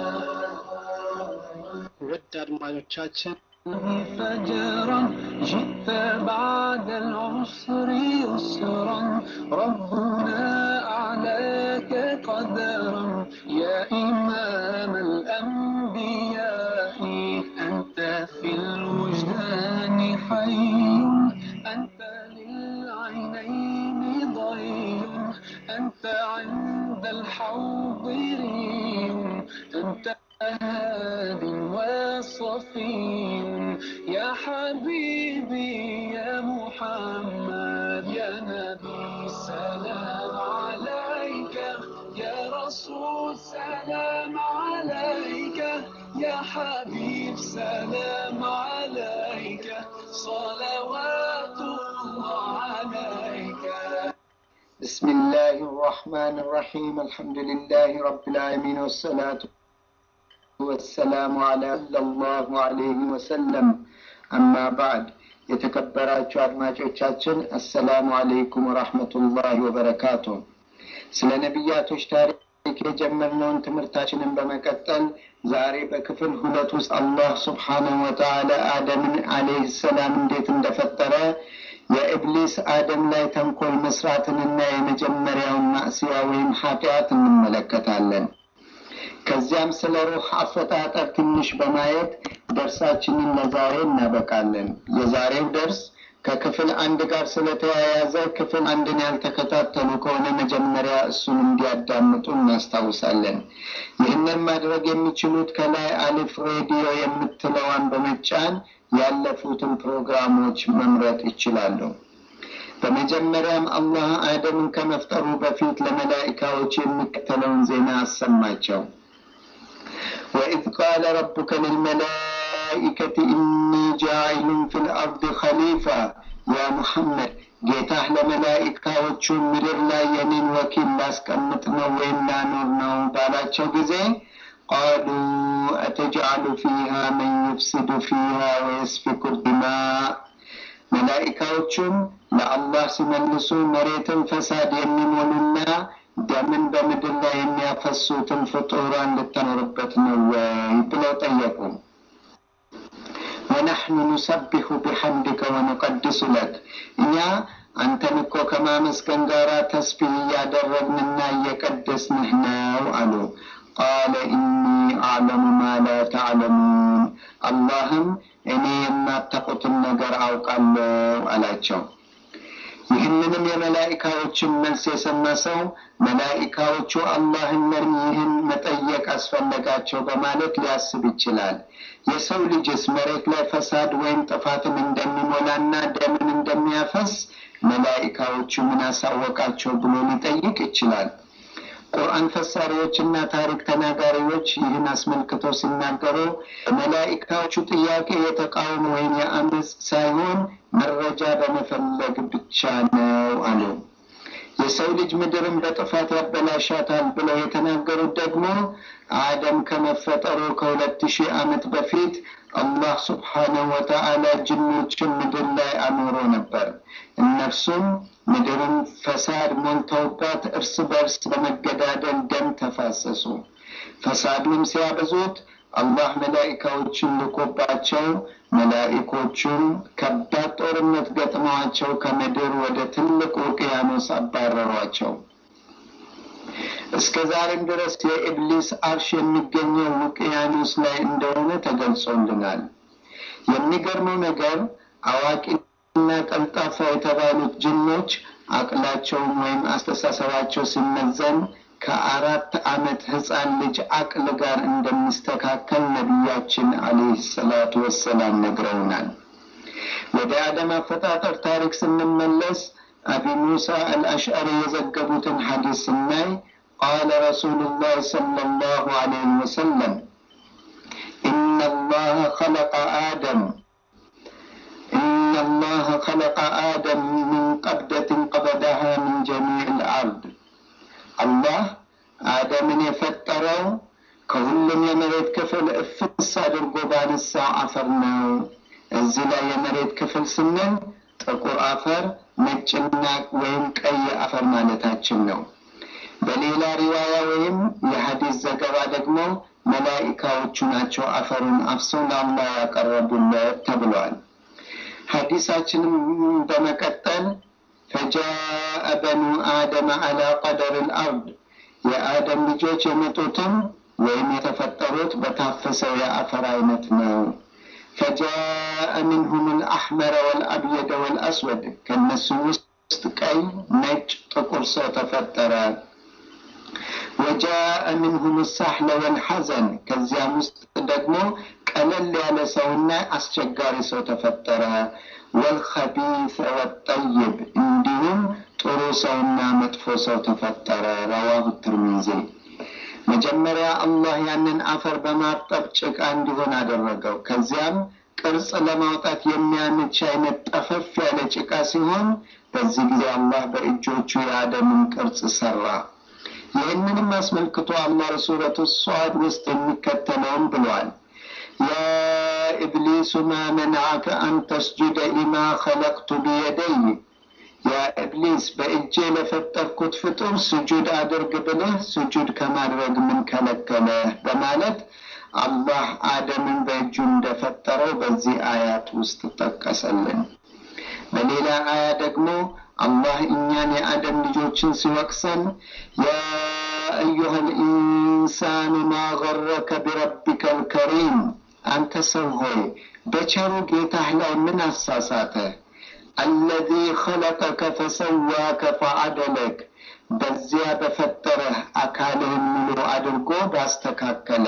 ውድ አድማጮቻችን فجرا جئت بعد العسر يسرا ربنا أعلاك قدرا يا إمام الأنبياء أنت في الوجدان حي أنت للعينين ضي أنت عند الحاضرين أنت هاد وصفي يا حبيبي يا محمد يا نبي سلام عليك يا رسول سلام عليك يا حبيب سلام عليك صلوات الله عليك بسم الله الرحمن الرحيم الحمد لله رب العالمين والصلاة والسلام على صلى الله عليه وسلم أما بعد የተከበራችሁ አድማጮቻችን አሰላሙ አለይኩም ወራህመቱላሂ ወበረካቱ። ስለ ነቢያቶች ታሪክ የጀመርነውን ትምህርታችንን በመቀጠል ዛሬ በክፍል ሁለት ውስጥ አላህ ስብሓነሁ ወተዓላ አደምን አለይህ ሰላም እንዴት እንደፈጠረ የኢብሊስ አደም ላይ ተንኮል መስራትንና የመጀመሪያውን ማዕስያ ወይም ኃጢአት እንመለከታለን። ከዚያም ስለ ሩህ አፈጣጠር ትንሽ በማየት ደርሳችንን ለዛሬ እናበቃለን። የዛሬው ደርስ ከክፍል አንድ ጋር ስለተያያዘ ክፍል አንድን ያልተከታተሉ ከሆነ መጀመሪያ እሱን እንዲያዳምጡ እናስታውሳለን። ይህንን ማድረግ የሚችሉት ከላይ አሊፍ ሬዲዮ የምትለዋን በመጫን ያለፉትን ፕሮግራሞች መምረጥ ይችላሉ። በመጀመሪያም አላህ አደምን ከመፍጠሩ በፊት ለመላኢካዎች የሚከተለውን ዜና አሰማቸው። وإذ قال ربك للملائكة إني جاعل في الأرض خليفة يا محمد ጌታህ ለመላኢካዎቹ ምድር ላይ የኔን ወኪል ላስቀምጥ ነው ወይም ላኖር ነው ባላቸው ጊዜ ቃሉ አተጅዓሉ ፊሃ መን ዩፍሲዱ ፊሃ ወየስፊኩ ዲማ መላኢካዎቹም ለአላህ ሲመልሱ መሬትን ፈሳድ የሚሞሉና ደምን በምድር ላይ የሚያፈሱትን ፍጡራን ልታኖርበት ነው ወይ ብለው ጠየቁ። ወነሕኑ ኑሰቢሑ ቢሐምድከ ወኑቀድሱ ለክ እኛ አንተን እኮ ከማመስገን ጋር ተስቢህ እያደረግንና እየቀደስንህ ነው አሉ። ቃለ ኢኒ አዕለሙ ማ ላ ተዕለሙን አላህም እኔ የማታውቁትን ነገር አውቃለሁ አላቸው። ይህንንም የመላኢካዎችን መልስ የሰማ ሰው መላኢካዎቹ አላህን ለምን ይህን መጠየቅ አስፈለጋቸው በማለት ሊያስብ ይችላል። የሰው ልጅስ መሬት ላይ ፈሳድ ወይም ጥፋትን እንደሚሞላና ደምን እንደሚያፈስ መላኢካዎቹ ምን አሳወቃቸው ብሎ ሊጠይቅ ይችላል። ቁርአን ፈሳሪዎችና ታሪክ ተናጋሪዎች ይህን አስመልክቶ ሲናገሩ መላኢካዎቹ ጥያቄ የተቃውሞ ወይም የአመፅ ሳይሆን መረጃ በመፈለግ ብቻ ነው አሉ። የሰው ልጅ ምድርን በጥፋት ያበላሻታል ብለው የተናገሩት ደግሞ አደም ከመፈጠሩ ከሁለት ሺህ ዓመት በፊት አላህ ስብሓነሁ ወተዓላ ጅኖችን ምድር ላይ አኖሮ ነበር። እነርሱም ምድርን ፈሳድ ሞልተውባት እርስ በርስ በመገዳደል ደም ተፋሰሱ። ፈሳዱን ሲያበዙት አላህ መላኢካዎችን ልኮባቸው መላኢኮቹን ከባድ ጦርነት ገጥመዋቸው ከምድር ወደ ትልቅ ውቅያኖስ አባረሯቸው። እስከ ዛሬም ድረስ የኢብሊስ አርሽ የሚገኘው ውቅያኖስ ላይ እንደሆነ ተገልጾልናል። የሚገርመው ነገር አዋቂና ቀልጣፋ የተባሉት ጅኖች አቅላቸውን ወይም አስተሳሰባቸው ሲመዘን ከአራት ዓመት ህፃን ልጅ አቅል ጋር እንደሚስተካከል ነቢያችን አለይሂ ሰላቱ ወሰላም ነግረውናል። ወደ አደም አፈጣጠር ታሪክ ስንመለስ አቢ ሙሳ አልአሽዓሪ የዘገቡትን ሐዲስ ስናይ ቃለ ረሱሉላህ ሰለላሁ ዐለይሂ ወሰለም ኢነ አላህ ኸለቀ አደም إن الله خلق آدم من قبضة قبضها من جميع الأرض አላህ አደምን የፈጠረው ከሁሉም የመሬት ክፍል እፍስ አድርጎ ባነሳው አፈር ነው። እዚህ ላይ የመሬት ክፍል ስንል ጥቁር አፈር፣ ነጭና ወይም ቀይ አፈር ማለታችን ነው። በሌላ ሪዋያ ወይም የሐዲስ ዘገባ ደግሞ መላኢካዎቹ ናቸው አፈሩን አፍሰው ለአላህ ያቀረቡለት ተብሏል። ሐዲሳችንም በመቀጠል ፈጃአ በኑ አደም አላ ቀደር ልአርድ የአደም ልጆች የመጡትም ወይም የተፈጠሩት በታፈሰው የአፈር አይነት ነው። ፈጃአ ምንሁም ልአሕመረ ወልአብየደ ወልአስወድ ከእነሱም ውስጥ ቀይ፣ ነጭ፣ ጥቁር ሰው ተፈጠረ። ወጃአ ምንሁም ሳሕለ ወልሐዘን ከዚያም ውስጥ ደግሞ ቀለል ያለ ሰውና አስቸጋሪ ሰው ተፈጠረ። ወልኸቢሰ ወጠይብ እንዲሁም ጥሩ ሰውና መጥፎ ሰው ተፈጠረ። ረዋሁ ትርሚዚ። መጀመሪያ አላህ ያንን አፈር በማጠብ ጭቃ እንዲሆን አደረገው። ከዚያም ቅርጽ ለማውጣት የሚያመች አይነት ጠፈፍ ያለ ጭቃ ሲሆን በዚህ ጊዜ አላህ በእጆቹ የአደምን ቅርጽ ሰራ። ይህንንም አስመልክቶ አላህ ሱረቱ ሷድ ውስጥ የሚከተለውን ብሏል። ያ ኢብሊሱ ማ መንዓከ አን ተስጁደ ሊማ ኸለቅቱ ቢየደይ ያ ኢብሊስ በእጄ ለፈጠርኩት ፍጡር ስጁድ አድርግ ብለህ ስጁድ ከማድረግ ምን ከለከለህ? በማለት አላህ አደምን በእጁ እንደፈጠረው በዚህ አያት ውስጥ ጠቀሰልን። በሌላ አያ ደግሞ አላህ እኛን የአደም ልጆችን ሲወቅሰን ያ አዩሃ ልኢንሳኑ ማ ገረከ ቢረቢከ ልከሪም አንተ ሰው ሆይ በቸሩ ጌታህ ላይ ምን አሳሳተ? አለዚ ኸለቀከ ፈሰዋከ ፈዐደለክ በዚያ በፈጠረህ አካልህን ሙሉ አድርጎ ባስተካከለ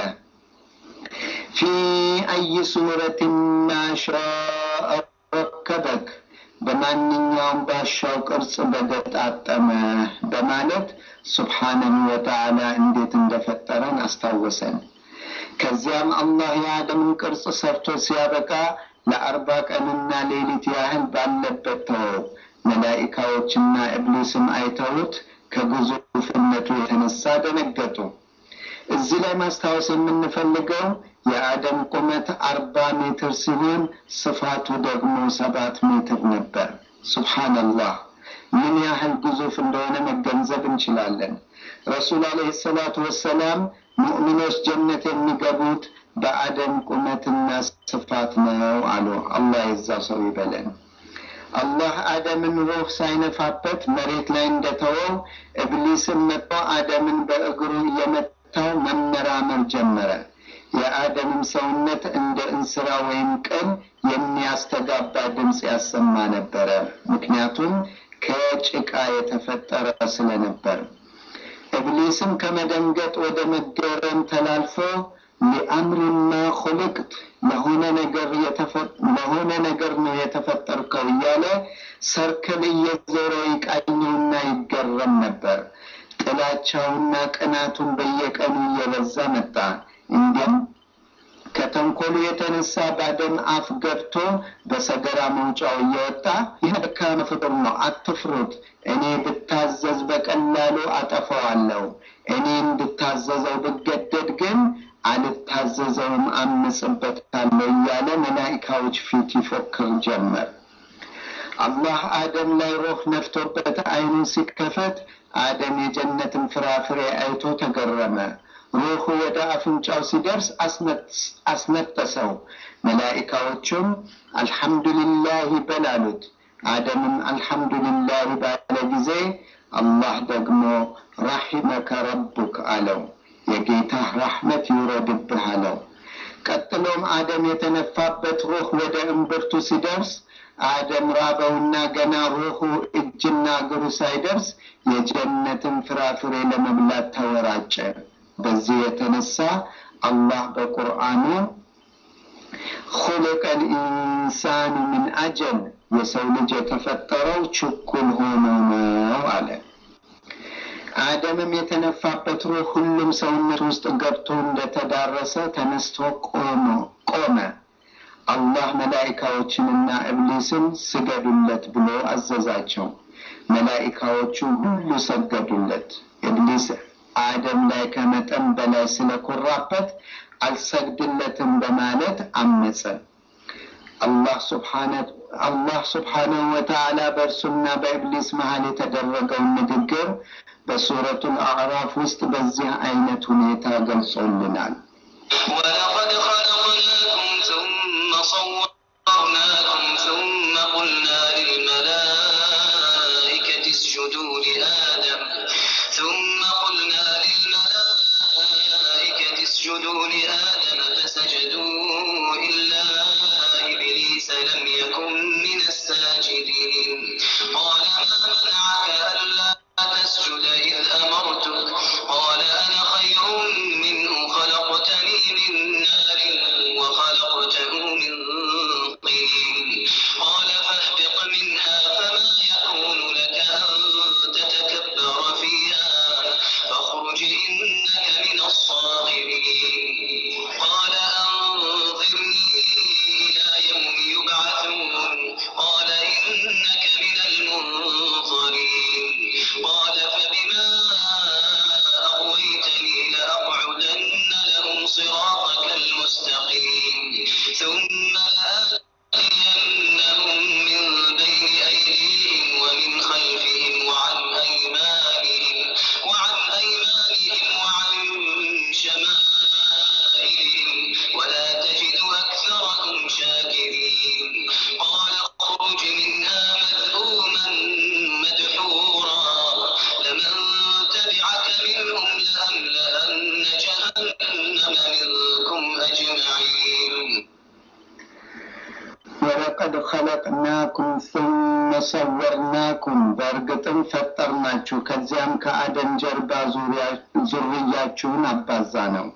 ፊ አይ ሱረትን ማሻአ ረከበክ በማንኛውም ባሻው ቅርጽ በገጣጠመ በማለት ሱብሓነሁ ወተዓላ እንዴት እንደፈጠረን አስታወሰን። ከዚያም አላህ የአደምን ቅርጽ ሰርቶ ሲያበቃ ለአርባ ቀንና ሌሊት ያህል ባለበት ተወው። መላኢካዎችና ኢብሊስም አይተውት ከግዙፍነቱ የተነሳ ደነገጡ። እዚህ ላይ ማስታወስ የምንፈልገው የአደም ቁመት አርባ ሜትር ሲሆን ስፋቱ ደግሞ ሰባት ሜትር ነበር። ሱብሓነላህ ምን ያህል ግዙፍ እንደሆነ መገንዘብ እንችላለን። ረሱል አለይሂ ሰላቱ ወሰላም ሙእሚኖች ጀነት የሚገቡት በአደም ቁመትና ስፋት ነው አሉ። አላህ የዛ ሰው ይበለን። አላህ አደምን ሩህ ሳይነፋበት መሬት ላይ እንደተወው እብሊስን መጥቶ አደምን በእግሩ እየመታው መመራመር ጀመረ። የአደምም ሰውነት እንደ እንስራ ወይም ቅል የሚያስተጋባ ድምፅ ያሰማ ነበረ። ምክንያቱም ከጭቃ የተፈጠረ ስለነበር ኢብሊስም ከመደንገጥ ወደ መገረም ተላልፎ ሊአምሪማ ኹልቅት ለሆነ ነገር ለሆነ ነገር ነው የተፈጠርከው እያለ ሰርክል እየዞረ ይቃኘውና ይገረም ነበር። ጥላቻውና ቅናቱን በየቀኑ እየበዛ መጣ። እንዲያም ከተንኮሉ የተነሳ ባደም አፍ ገብቶ በሰገራ መውጫው እየወጣ ይህ ደካማ ፍጡር ነው፣ አትፍሩት። እኔ ብታዘዝ በቀላሉ አጠፋዋለሁ። እኔ እንድታዘዘው ብገደድ ግን አልታዘዘውም፣ አምጽበታለሁ እያለ መላኢካዎች ፊት ይፎክር ጀመር። አላህ አደም ላይ ሮህ ነፍቶበት አይኑን ሲከፈት አደም የጀነትን ፍራፍሬ አይቶ ተገረመ። ሩሑ ወደ አፍንጫው ሲደርስ አስነጠሰው። መላኢካዎቹም አልሐምዱሊላህ በላሉት። አደምም አልሐምዱሊላህ ባለ ጊዜ አላህ ደግሞ ረሒመከ ረቡክ አለው። የጌታህ ራሕመት ይውረድብህ አለው። ቀጥሎም አደም የተነፋበት ሩህ ወደ እምብርቱ ሲደርስ አደም ራበውና ገና ሩሁ እጅና እግሩ ሳይደርስ የጀነትን ፍራፍሬ ለመብላት ተወራጨ። በዚህ የተነሳ አላህ በቁርአኑ ኹልቀ ልኢንሳኑ ምን አጀል የሰው ልጅ የተፈጠረው ችኩል ሆኖ ነው አለ። አደምም የተነፋበት ሩህ ሁሉም ሰውነት ውስጥ ገብቶ እንደተዳረሰ ተነስቶ ቆመ። አላህ መላኢካዎችንና እብሊስን ስገዱለት ብሎ አዘዛቸው። መላኢካዎቹ ሁሉ ሰገዱለት። እብሊስ አደም ላይ ከመጠን በላይ ስለኮራበት አልሰግድለትም በማለት አመፀ። አላህ ስብሓነሁ ወተዓላ በእርሱና በኢብሊስ መሀል የተደረገውን ንግግር በሱረቱል አዕራፍ ውስጥ በዚህ አይነት ሁኔታ ገልጾልናል። ولقد خلقناكم ثم صورناكم ثم قلنا للملائكة اسجدوا لآدم ثم قلنا للملائكة اسجدوا لآدم فسجدوا إلا إبليس لم يكن من الساجدين قال ما منعك ألا تسجد إذ أمرتك قال أنا خير منه خلقتني من نار وخلقته من طين قال فاهبط منها فما يكون لك أن تتكبر فيها فاخرج إنك من الصاغرين قال أنظرني إلى يوم يبعثون قال إنك من المنظرين قال فبما أغويتني لأقعدن لهم صراطك المستقيم ثم لآتينهم من بين أيديهم ومن خلفهم وعن أيمانهم وعن أيمانهم وعن شمائلهم ولا تجد أكثرهم شاكرين قال اخرج منها مذءوما مدحورا لمن تبعك منهم لأملأن جهنم منكم أجمعين ወለቀድ ኸለቅናኩም ثመ ሰወርናኩም በእርግጥም ፈጠርናችሁ ከዚያም ከአደም ጀርባ ዙርያችሁን አባዛ ነው።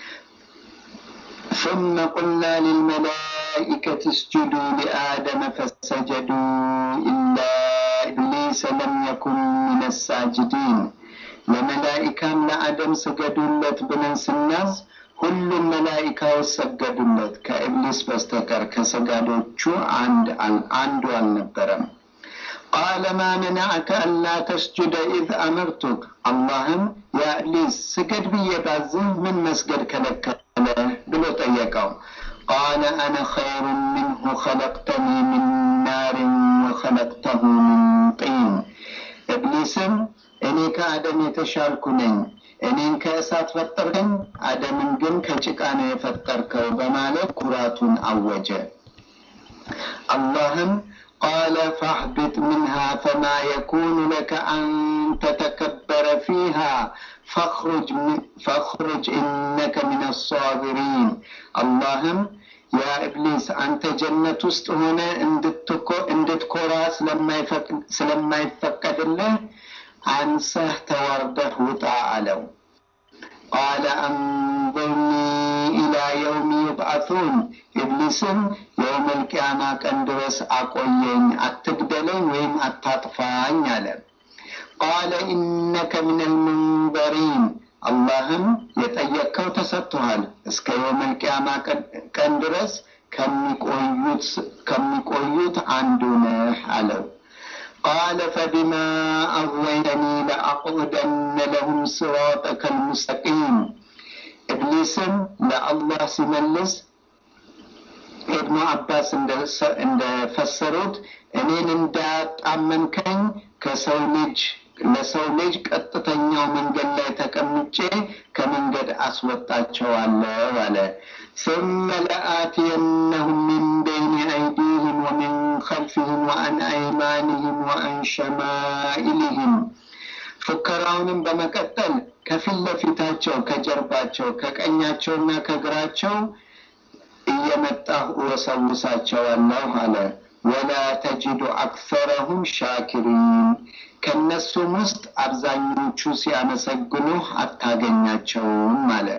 ثم قلنا للملائكة اسجدوا لآدم فسجدوا إلا إبليس لم يكن من الساجدين ለመላኢካም ለአደም ስገዱለት ብለን ስናዝ ሁሉም መላኢካዎች ሰገዱለት ከኢብሊስ በስተቀር ከሰጋዶቹ አንድ አንዱ አልነበረም። ቃለ ማ መናዐከ አላ ተስጁደ ኢዝ አመርቱክ አላህም ያ ኢብሊስ ስገድ ብዬ ባዝህ ምን መስገድ ከለከለ ብሎ ጠየቀው። ቃለ አነ ኸይሩ ምንሁ ኸለቅተኒ ምን ናርን ወኸለቅተሁ ምን ጢን ኢብሊስም እኔ ከአደም የተሻልኩ ነኝ፣ እኔን ከእሳት ፈጠርከኝ፣ አደምን ግን ከጭቃ ነው የፈጠርከው በማለት ኩራቱን አወጀ። አላህም ቃለ ፈህቢጥ ምንሃ ፈማ የኩኑ ለከ አን ተተከበረ ፊሃ ፈኽሩጅ ኢነከ ሚን አሳቢሪን አላህም ያ ኢብሊስ አንተ ጀነት ውስጥ ሆነ እንድትኮራ ስለማይፈቀድልህ አንሰህ ተዋርደህ ውጣ አለው። ቃለ አንظርኒ ኢላ የውም ዩብዓቱን ኢብሊስም የውመል ቂያማ ቀን ድረስ አቆየኝ፣ አትግደለኝ ወይም አታጥፋኝ አለ። ቃለ ኢነከ ሚነል ሙንዘሪን አላህም የጠየቅከው ተሰጥቶሃል፣ እስከ የውመል ቂያማ ቀን ድረስ ከሚቆዩት አንዱ ነህ አለው። ቃለ ፈቢማ አغወይተኒ ለአቅዑደነ ለሁም ስራጠከ ልሙስተቂም ኢብሊስም ለአላህ ሲመልስ ኢብኑ አባስ እንደፈሰሩት እኔን እንዳጣመንከኝ ከሰው ልጅ ለሰው ልጅ ቀጥተኛው መንገድ ላይ ተቀምጬ ከመንገድ አስወጣቸዋለሁ አለ። ثم لآتينهم من بين أيديهم ومن خلفهم وعن أيمانهم وعن شمائلهم ፉከራውንም በመቀጠል ከፊት ለፊታቸው፣ ከጀርባቸው፣ ከቀኛቸውና ከግራቸው እየመጣሁ እወሰውሳቸዋለሁ አለ። ወላ ተጅዱ አክሰረሁም ሻኪሪን ከእነሱም ውስጥ አብዛኞቹ ሲያመሰግኑህ አታገኛቸውም አለ።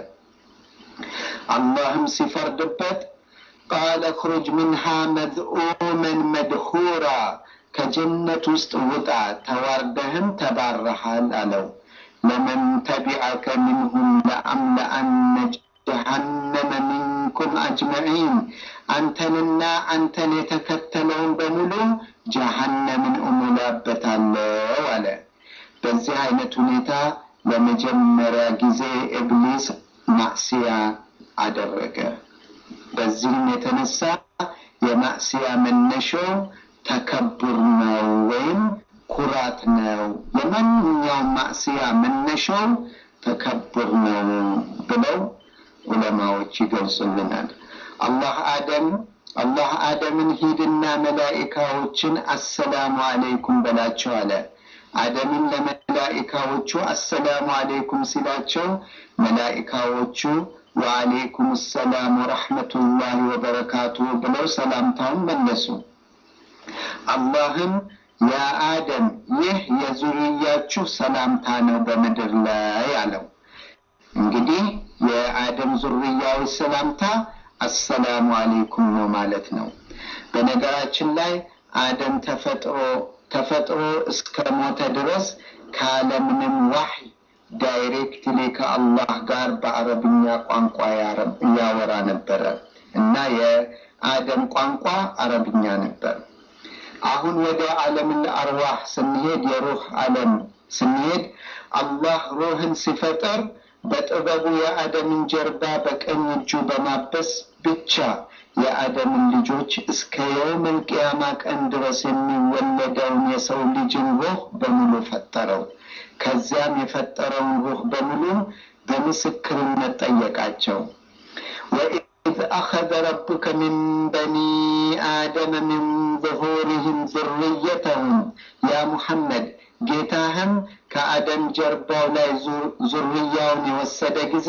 አላህም ሲፈርድበት ቃለ ክሩጅ ምንሃ መዝኡመን መድሁራ ከጀነት ውስጥ ውጣ ተዋርደህም ተባረሃል አለው። ለመን ተቢዐከ ሚንሁም ለአምለአነ ጀሃነመ ሚንኩም አጅመዒን አንተንና አንተን የተከተለውን በሙሉ ጀሃነምን እሞላበታለሁ አለ። በዚህ አይነት ሁኔታ ለመጀመሪያ ጊዜ ኢብሊስ ማዕስያ አደረገ። በዚህም የተነሳ የማዕስያ መነሻው ተከቡር ነው ወይም ኩራት ነው። የማንኛውም ማዕስያ መነሻው ተከቡር ነው ብለው ዑለማዎች ይገልጹልናል። አላህ አደም አላህ አደምን ሂድና መላኢካዎችን አሰላሙ አለይኩም በላቸው አለ። አደምን ለመላኢካዎቹ አሰላሙ አለይኩም ሲላቸው መላኢካዎቹ ወአለይኩም ሰላም ወረሕመቱላሂ ወበረካቱ ብለው ሰላምታውን መለሱ። አላህም ያ አደም ይህ የዙርያችሁ ሰላምታ ነው በምድር ላይ አለው። እንግዲህ የአደም ዙርያዎች ሰላምታ አሰላሙ አሌይኩም ነው ማለት ነው። በነገራችን ላይ አደም ተፈጥሮ ተፈጥሮ እስከ ሞተ ድረስ ካለምንም ዋህይ ዳይሬክትሊ ከአላህ ጋር በአረብኛ ቋንቋ ያወራ ነበረ እና የአደም ቋንቋ አረብኛ ነበር። አሁን ወደ ዓለምን አርዋህ ስንሄድ የሩህ ዓለም ስንሄድ አላህ ሩህን ሲፈጠር በጥበቡ የአደምን ጀርባ በቀኝ እጁ በማበስ ብቻ የአደምን ልጆች እስከ የውመል ቂያማ ቀን ድረስ የሚወለደውን የሰው ልጅን ሩህ በሙሉ ፈጠረው። ከዚያም የፈጠረውን ሩህ በሙሉ በምስክርነት ጠየቃቸው። ወኢዝ አኸዘ ረቡከ ሚን በኒ አደመ ሚን ዙሁሪህም ዙርየተሁም ያ ሙሐመድ ጌታህም ከአደም ጀርባው ላይ ዙርያውን የወሰደ ጊዜ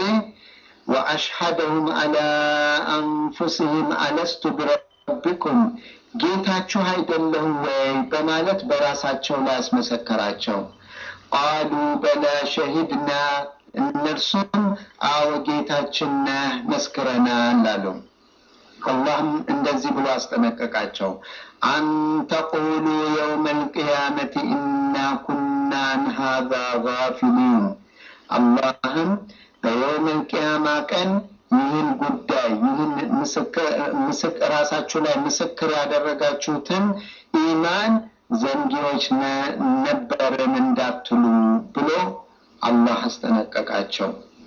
ወአሽሐደሁም አላ አንፉስህም አለስቱ ቢረቢኩም ጌታችሁ አይደለሁም ወይ በማለት በራሳቸው ላይ አስመሰከራቸው። ቃሉ በላ ሸሂድና እነርሱም አዎ ጌታችን ነህ መስክረናል አሉ። አላህም እንደዚህ ብሎ አስጠነቀቃቸው። አንተቁሉ የውመ ልቅያመት ኢና ኩና አን ሃዛ ጋፊሊን። አላህም በየውመ ልቅያማ ቀን ይህን ጉዳይ ይህን ራሳችሁ ላይ ምስክር ያደረጋችሁትን ኢማን ዘንጊዎች ነበርን እንዳትሉ ብሎ አላህ አስጠነቀቃቸው።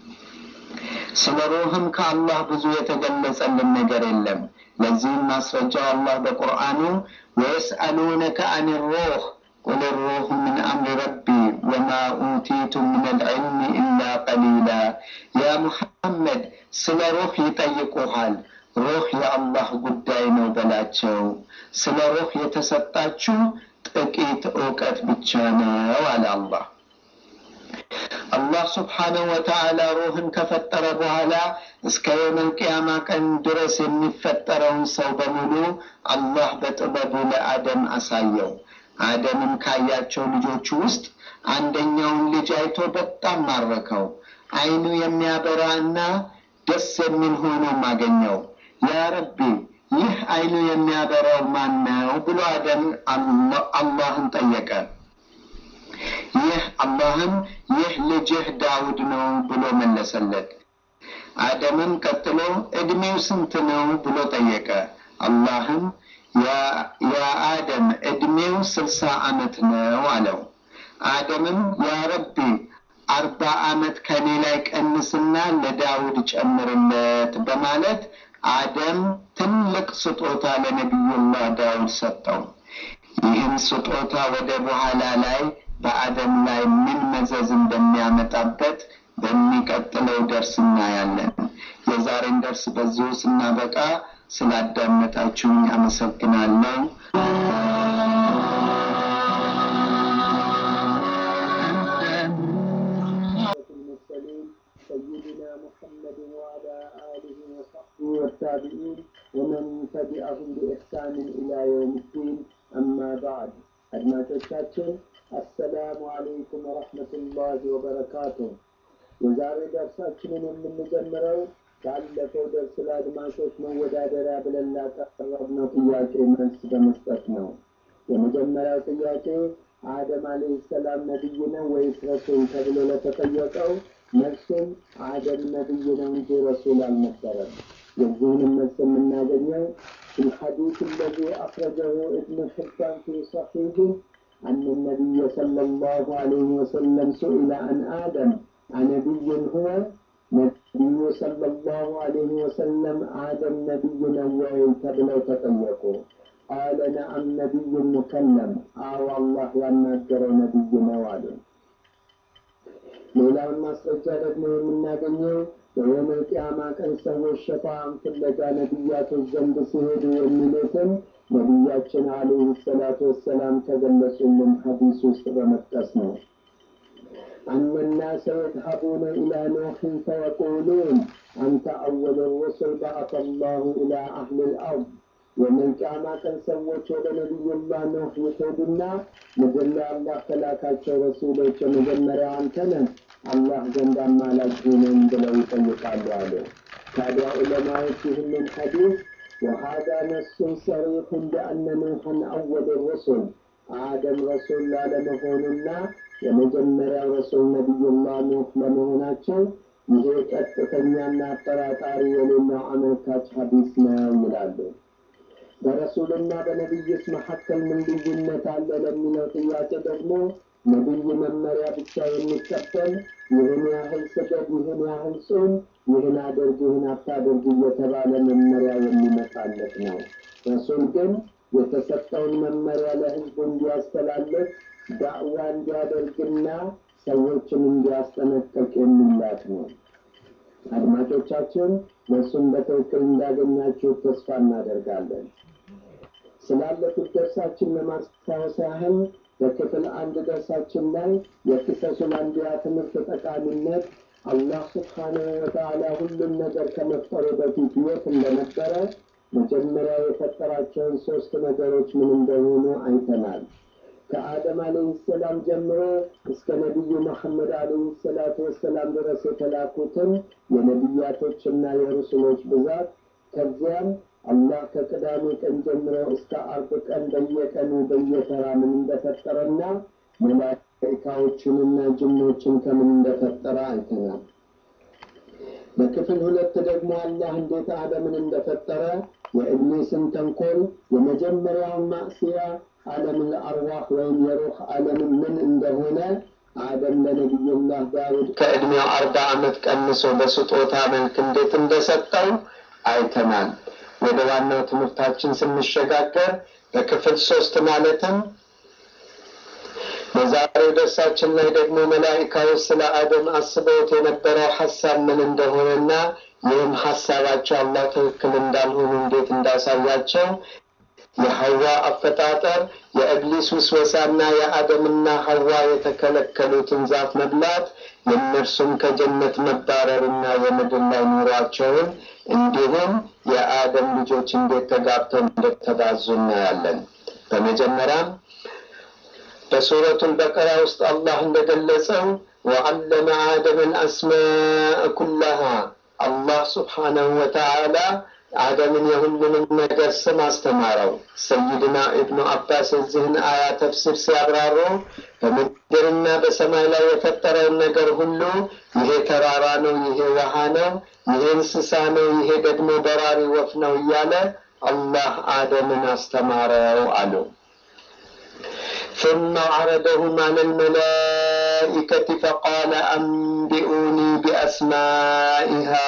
ስለ ሩህም ከአላህ ብዙ የተገለጸልን ነገር የለም። ለዚህም ማስረጃው አላህ በቁርአኑ ወየስአሉነከ አን ሩህ ቁል ሩሁ ምን አምሪ ረቢ ወማ ኡቲቱም ምን ልዕልም ኢላ ቀሊላ። ያ ሙሐመድ ስለ ሩህ ይጠይቁሃል። ሩህ የአላህ ጉዳይ ነው በላቸው። ስለ ሩህ የተሰጣችሁ ጥቂት እውቀት ብቻ ነው አለ አላህ። አላህ ስብሓነሁ ወተዓላ ሩህን ከፈጠረ በኋላ እስከ የውመል ቅያማ ቀን ድረስ የሚፈጠረውን ሰው በሙሉ አላህ በጥበቡ ለአደም አሳየው። አደምም ካያቸው ልጆቹ ውስጥ አንደኛውን ልጅ አይቶ በጣም ማረከው። አይኑ የሚያበራ እና ደስ የሚል ሆኖም አገኘው። ያ ረቢ ይህ አይኑ የሚያበራው ማን ነው ብሎ አደም አላህን ጠየቀ። ይህ አላህም ይህ ልጅህ ዳውድ ነው ብሎ መለሰለት። አደምም ቀጥሎ ዕድሜው ስንት ነው ብሎ ጠየቀ። አላህም ያ አደም ዕድሜው ስልሳ ዓመት ነው አለው። አደምም ያ ረቢ አርባ ዓመት ከኔ ላይ ቀንስና ለዳውድ ጨምርለት በማለት አደም ትልቅ ስጦታ ለነቢዩላህ ዳውድ ሰጠው። ይህም ስጦታ ወደ በኋላ ላይ በአደም ላይ ምን መዘዝ እንደሚያመጣበት በሚቀጥለው ደርስ እናያለን። የዛሬን ደርስ በዚሁ ስናበቃ ስላዳመጣችሁኝ አመሰግናለሁ። سيدنا محمد وعلى آله وصحبه والتابعين ومن تبعهم بإحسان إلى يوم الدين أما بعد አድማጮቻችን አሰላሙ አለይኩም ወረሕመቱላሂ ወበረካቱ። የዛሬ ደርሳችንን የምንጀምረው ባለፈው ደርስ ለአድማጮች መወዳደሪያ ብለን ላቀረብነው ጥያቄ መልስ በመስጠት ነው። የመጀመሪያው ጥያቄ አደም አለይሂ ሰላም ነቢይ ነው ወይስ ረሱል ተብሎ ለተጠየቀው መልሱም አደም ነቢይ ነው እንጂ ረሱል አልነበረም። የዚህንም መልስ የምናገኘው في الحديث الذي أخرجه ابن حبان في صحيحه أن النبي صلى الله عليه وسلم سئل عن آدم أنبي هو نبي صلى الله عليه وسلم آدم نبي نوعي تبلو تطيقوا قال نعم نبي مكلم آه الله ينكر نبي نوال ሌላውን ማስረጃ ደግሞ የምናገኘው የየውመል ቂያማ ቀን ሰዎች ሸፋን ፍለጋ ነቢያቶች ዘንድ ሲሄዱ የሚሉትን ነቢያችን አለይሂ ሰላቱ ወሰላም ከገለጹልን ሐዲስ ውስጥ በመጥቀስ ነው። أن الناس يذهبون إلى نوح فيقولون أنت أول الرسل بعث الله إلى أهل الأرض የመን ቂያማ ቀን ሰዎች ወደ ነቢዩላህ ኖህ ይሄዱና ምድር ላይ አላህ ከላካቸው ረሱሎች የመጀመሪያ አንተ ነህ፣ አላህ ዘንድ አማላጅ ነን ብለው ይጠይቃሉ አለ። ታዲያ ዑለማዎች ይህንን ሐዲስ ወሃዳ ነሱን ሰሪሑን ቢአነ ኑሐን አወል ሩሱል አደም ረሱል ላለመሆኑና የመጀመሪያው ረሱል ነቢዩላህ ኖህ ለመሆናቸው ይሄ ቀጥተኛና አጠራጣሪ የሌለው አመልካች ሐዲስ ነው ይላሉ። በረሱልና በነቢይስ መካከል ምን ልዩነት አለ ለሚለው ጥያቄ ደግሞ ነቢይ መመሪያ ብቻ የሚቀበል ይህን ያህል ስገድ፣ ይህን ያህል ጹም፣ ይህን አድርግ፣ ይህን አታድርግ እየተባለ መመሪያ የሚመጣለት ነው። ረሱል ግን የተሰጠውን መመሪያ ለህዝቡ እንዲያስተላልፍ ዳዕዋ እንዲያደርግና ሰዎችን እንዲያስጠነቀቅ የሚላክ ነው። አድማጮቻችን መልሱን በትክክል እንዳገኛችሁ ተስፋ እናደርጋለን። ስላለፉት ደርሳችን ለማስታወስ ያህል በክፍል አንድ ደርሳችን ላይ የቂሰሱል አንቢያ ትምህርት ጠቃሚነት አላህ ስብሓነሁ ወተዓላ ሁሉም ነገር ከመፍጠሩ በፊት የት እንደነበረ መጀመሪያ የፈጠራቸውን ሶስት ነገሮች ምን እንደሆኑ አይተናል። ከአደም አለይሂ ሰላም ጀምሮ እስከ ነቢዩ መሐመድ አለይሂ ሰላቱ ወሰላም ድረስ የተላኩትን የነቢያቶችና የሩሱሎች ብዛት ከዚያም አላህ ከቅዳሜ ቀን ጀምሮ እስከ አርብ ቀን በየቀኑ በየተራ ምን እንደፈጠረና መላኢካዎችንና ጅኖችን ከምን እንደፈጠረ አይተናል። በክፍል ሁለት ደግሞ አላህ እንዴት አደምን እንደፈጠረ የኢብሊስን ተንኮል የመጀመሪያውን ማዕስያ ዓለምን አርዋህ ወይም የሩህ ዓለምን ምን እንደሆነ አደም ለነቢዩላህ ዳውድ ከዕድሜው አርባ ዓመት ቀንሶ በስጦታ መልክ እንዴት እንደሰጠው አይተናል። ወደ ዋናው ትምህርታችን ስንሸጋገር በክፍል ሶስት ማለትም በዛሬው ደርሳችን ላይ ደግሞ መላኢካዎች ስለ አደም አስበውት የነበረው ሀሳብ ምን እንደሆነና ይህም ሀሳባቸው አላህ ትክክል እንዳልሆኑ እንዴት እንዳሳያቸው የሐዋ አፈጣጠር የእብሊስ ውስወሳና የአደምና ሐዋ የተከለከሉትን ዛፍ መብላት የእነርሱም ከጀነት መባረርና የምድር ላይ ኑሯቸውን እንዲሁም የአደም ልጆች እንዴት ተጋብተው እንደተባዙ እናያለን። በመጀመሪያም በሱረቱል በቀራ ውስጥ አላህ እንደገለጸው ወዐለመ አደምን አስማእ ኩላሃ አላህ ስብሓነሁ ወተዓላ አደምን የሁሉንም ነገር ስም አስተማረው። ሰይድና ኢብኑ አባስ የዚህን አያ ተፍሲር ሲያብራሩ በምድርና በሰማይ ላይ የፈጠረውን ነገር ሁሉ ይሄ ተራራ ነው፣ ይሄ ውሃ ነው፣ ይሄ እንስሳ ነው፣ ይሄ ደግሞ በራሪ ወፍ ነው እያለ አላህ አደምን አስተማረው አሉ። ثم عرضهم على الملائكة فقال أنبئوني بأسماء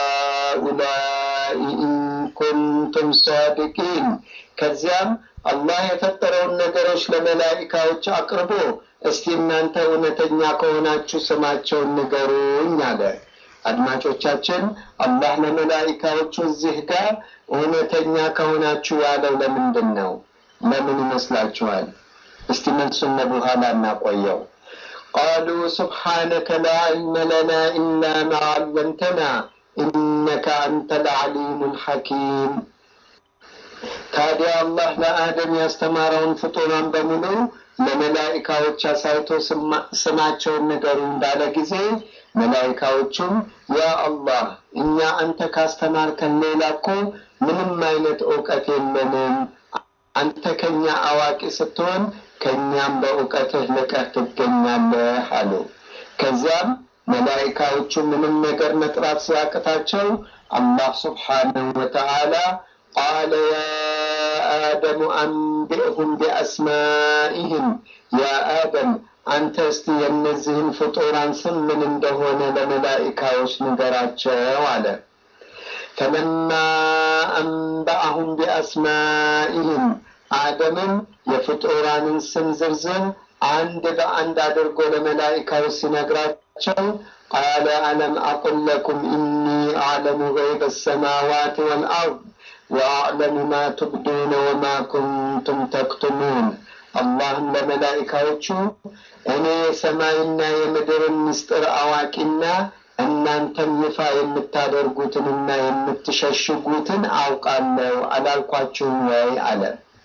هؤلاء إن كنتم صادقين ከዚያም አላህ የፈጠረውን ነገሮች ለመላኢካዎች አቅርቦ እስቲ እናንተ እውነተኛ ከሆናችሁ ስማቸውን ንገሩኝ አለ። አድማጮቻችን አላህ ለመላኢካዎቹ እዚህ ጋር እውነተኛ ከሆናችሁ ያለው ለምንድን ነው? ለምን ይመስላችኋል? እስቲ መልሱን በኋላ እናቆየው። ቃሉ ስብሓነከ ላ ዒልመ ለና ኢላ ማ ዐለምተና ኢነከ አንተ ልዓሊሙ ልሐኪም። ታዲያ አላህ ለአደም ያስተማረውን ፍጡራን በሙሉ ለመላኢካዎች አሳይቶ ስማቸውን ንገሩ እንዳለ ጊዜ መላኢካዎቹም ያ አላህ እኛ አንተ ካስተማርከን ሌላ እኮ ምንም አይነት እውቀት የለንም አንተ ከኛ አዋቂ ስትሆን ከእኛም በእውቀትህ ልቀህ ትገኛለህ አሉ። ከዚያም መላኢካዎቹ ምንም ነገር መጥራት ሲያቅታቸው አላህ ስብሓነሁ ወተዓላ ቃለ ያ አደሙ አንቢእሁም ቢአስማኢህም ያ አደም አንተ እስቲ የእነዚህን ፍጡራን ስም ምን እንደሆነ ለመላኢካዎች ንገራቸው አለ። ፈለማ አንበአሁም ቢአስማኢህም አደምም የፍጡራንን ስም ዝርዝር አንድ በአንድ አድርጎ ለመላኢካዎች ሲነግራቸው ቃለ አለም አቁል ለኩም ኢኒ አዕለሙ ገይበ ሰማዋት ወልአርድ ወአዕለሙ ማ ትብዱነ ወማ ኩንቱም ተክቱሙን አላህም ለመላኢካዎቹ እኔ የሰማይና የምድርን ምስጢር አዋቂና እናንተም ይፋ የምታደርጉትንና የምትሸሽጉትን አውቃለሁ አላልኳችሁም ወይ አለ።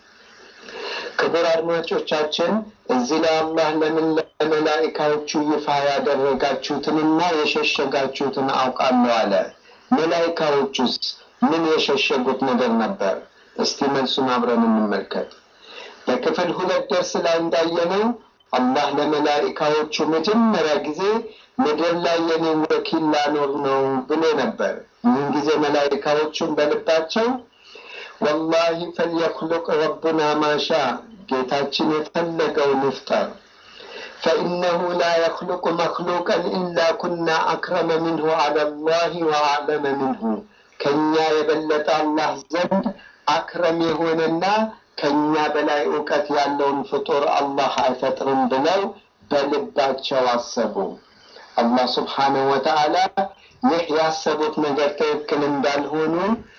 ክቡር አድማጮቻችን እዚህ ላይ አላህ ለምን ለመላኢካዎቹ ይፋ ያደረጋችሁትንና የሸሸጋችሁትን አውቃለሁ አለ። መላኢካዎቹስ ምን የሸሸጉት ነገር ነበር? እስቲ መልሱን አብረን እንመልከት። በክፍል ሁለት ደርስ ላይ እንዳየነው አላህ ለመላኢካዎቹ መጀመሪያ ጊዜ ምድር ላይ የኔን ወኪል ላኖር ነው ብሎ ነበር። ይህን ጊዜ መላኢካዎቹን በልባቸው ወላሂ ፈልየክሉቅ ረቡና ማሻ ጌታችን የፈለገውን ይፍጠር ፈኢነሁ ላ የክሉቁ መክሉቀን ኢላ ኩና አክረመ ምንሁ አላ ላህ ወአዕለመ ምንሁ ከእኛ የበለጠ አላህ ዘንድ አክረም የሆነና ከእኛ በላይ እውቀት ያለውን ፍጡር አላህ አይፈጥርም ብለው በልባቸው አሰቡ። አላህ ስብሓነሁ ወተዓላ ይህ ያሰቡት ነገር ትክክል እንዳልሆኑ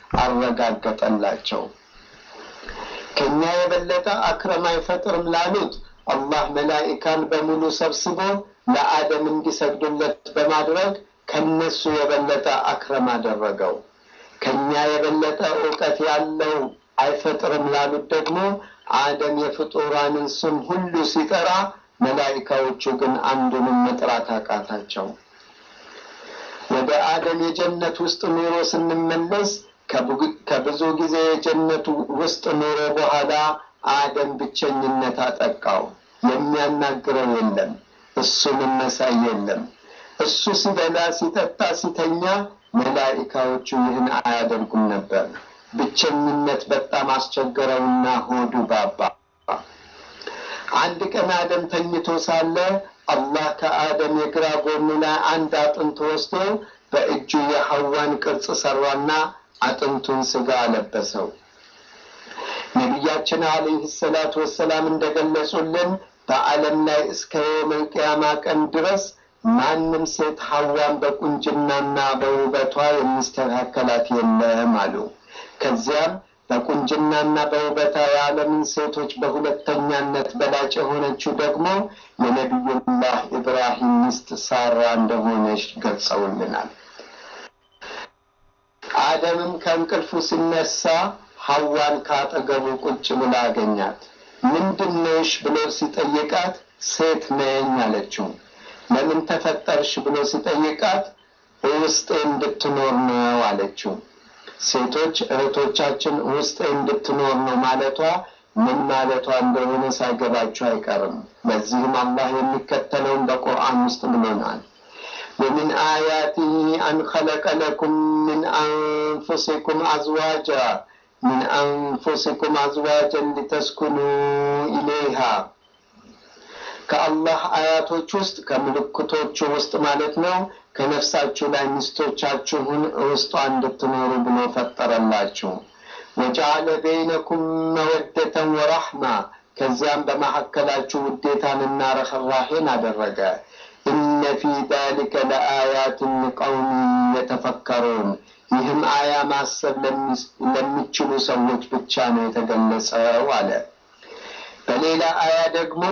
አረጋገጠላቸው። ከእኛ የበለጠ አክረም አይፈጥርም ላሉት አላህ መላኢካን በሙሉ ሰብስቦ ለአደም እንዲሰግዱለት በማድረግ ከነሱ የበለጠ አክረም አደረገው። ከእኛ የበለጠ እውቀት ያለው አይፈጥርም ላሉት ደግሞ አደም የፍጡራንን ስም ሁሉ ሲጠራ መላኢካዎቹ ግን አንዱንም መጥራት አቃታቸው። ወደ አደም የጀነት ውስጥ ኑሮ ስንመለስ ከብዙ ጊዜ የጀነቱ ውስጥ ኑሮ በኋላ አደም ብቸኝነት አጠቃው። የሚያናግረው የለም፣ እሱንም መሳይ የለም። እሱ ሲበላ፣ ሲጠጣ፣ ሲተኛ መላኢካዎቹ ይህን አያደርጉም ነበር። ብቸኝነት በጣም አስቸገረውና ሆዱ ባባ። አንድ ቀን አደም ተኝቶ ሳለ አላህ ከአደም የግራ ጎኑ ላይ አንድ አጥንት ወስዶ በእጁ የሐዋን ቅርጽ ሰራና አጥንቱን ስጋ አለበሰው። ነቢያችን አለይህ ሰላቱ ወሰላም እንደገለጹልን በዓለም ላይ እስከ የውመል ቂያማ ቀን ድረስ ማንም ሴት ሐዋን በቁንጅናና በውበቷ የሚስተካከላት የለም አሉ። ከዚያም በቁንጅናና በውበታ የዓለምን ሴቶች በሁለተኛነት በላጭ የሆነችው ደግሞ የነቢዩላህ ኢብራሂም ሚስት ሳራ እንደሆነች ገልጸውልናል። አደምም ከእንቅልፉ ሲነሳ ሐዋን ካጠገቡ ቁጭ ብላ አገኛት። ምንድን ነሽ ብሎ ሲጠይቃት ሴት ነኝ አለችው። ለምን ተፈጠርሽ ብሎ ሲጠይቃት ውስጤ እንድትኖር ነው አለችው። ሴቶች እህቶቻችን ውስጤ እንድትኖር ነው ማለቷ ምን ማለቷ እንደሆነ ሳይገባቸው አይቀርም። ለዚህም አላህ የሚከተለውን በቁርአን ውስጥ ብሎናል። ومن آياته أن خلق لكم من أنفسكم أزواجا من أنفسكم أزواجا لتسكنوا إليها ከአላህ አያቶች ውስጥ ከምልክቶቹ ውስጥ ማለት ነው ከነፍሳችሁ ላይ ሚስቶቻችሁን ውስጧ እንድትኖሩ ብሎ ፈጠረላችሁ። ወጀዐለ በይነኩም መወደተን ወራሕማ ከዚያም በመካከላችሁ ውዴታንና ረህራሄን አደረገ። ኢነ ፊ ዛሊከ ለአያትን ሊቀውም የተፈከሩን ይህም አያ ማሰብ ለሚችሉ ሰዎች ብቻ ነው የተገለጸው አለ። በሌላ አያ ደግሞ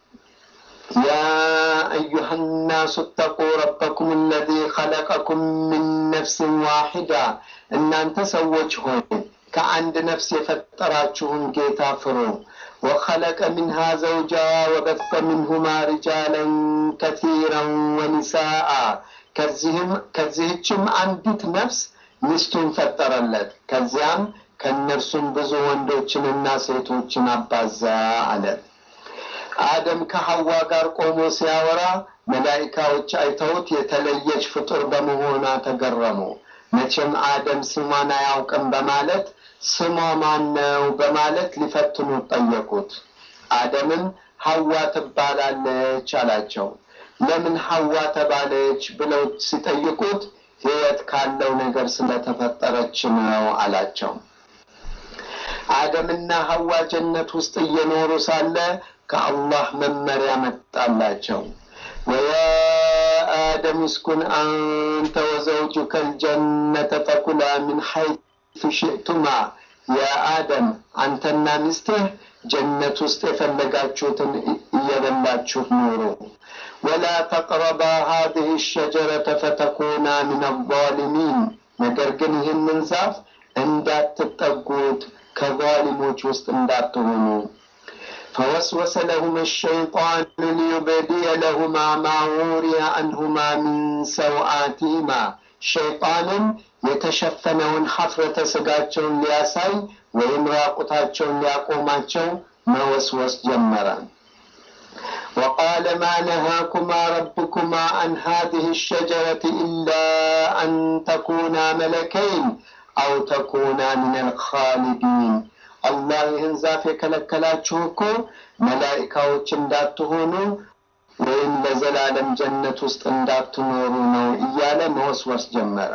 يا أيها الناس اتقوا ربكم الذي خلقكم من نفس واحدة إن أنت سوج هون كعند نفس فتراتشهم جيتا فرو وخلق منها زوجها وبث منهما رجالا كثيرا ونساء كزهم كزهتشم عندت نفس ሚስቱን ፈጠረለት ከዚያም ከእነርሱም ብዙ ወንዶችንና ሴቶችን አባዛ አለ አደም ከሐዋ ጋር ቆሞ ሲያወራ መላኢካዎች አይተውት የተለየች ፍጡር በመሆኗ ተገረሙ። መቼም አደም ስሟን አያውቅም በማለት ስሟ ማን ነው በማለት ሊፈትኑት ጠየቁት። አደምም ሐዋ ትባላለች አላቸው። ለምን ሐዋ ተባለች ብለው ሲጠይቁት ሕይወት ካለው ነገር ስለተፈጠረች ነው አላቸው። አደምና ሐዋ ጀነት ውስጥ እየኖሩ ሳለ ከአላህ መመሪያ መጣላቸው። ወያ አደም እስኩን አንተ ወዘውጁከ ልጀነተ ፈኩላ ምን ሐይቱ ሽእቱማ። ያ አደም አንተና ሚስትህ ጀነት ውስጥ የፈለጋችሁትን እየበላችሁ ኑሩ። ወላ ተቅረባ ሀዚህ ሸጀረተ ፈተኩና ምን አዛሊሚን። ነገር ግን ይህንን ዛፍ እንዳትጠጉት ከዛሊሞች ውስጥ እንዳትሆኑ فوسوس لهما الشيطان ليبدي لهما ما وري عنهما من سوآتهما ሸይጣንም የተሸፈነውን ሀፍረተ ስጋቸውን ሊያሳይ ወይም ራቁታቸውን ሊያቆማቸው መወስወስ ጀመረ። وقال ما نهاكما ربكما عن هذه الشجرة إلا أن تكونا ملكين أو تكونا من الخالدين አላህ ይህን ዛፍ የከለከላችሁ እኮ መላኢካዎች እንዳትሆኑ ወይም ለዘላለም ጀነት ውስጥ እንዳትኖሩ ነው እያለ መወስወስ ጀመረ።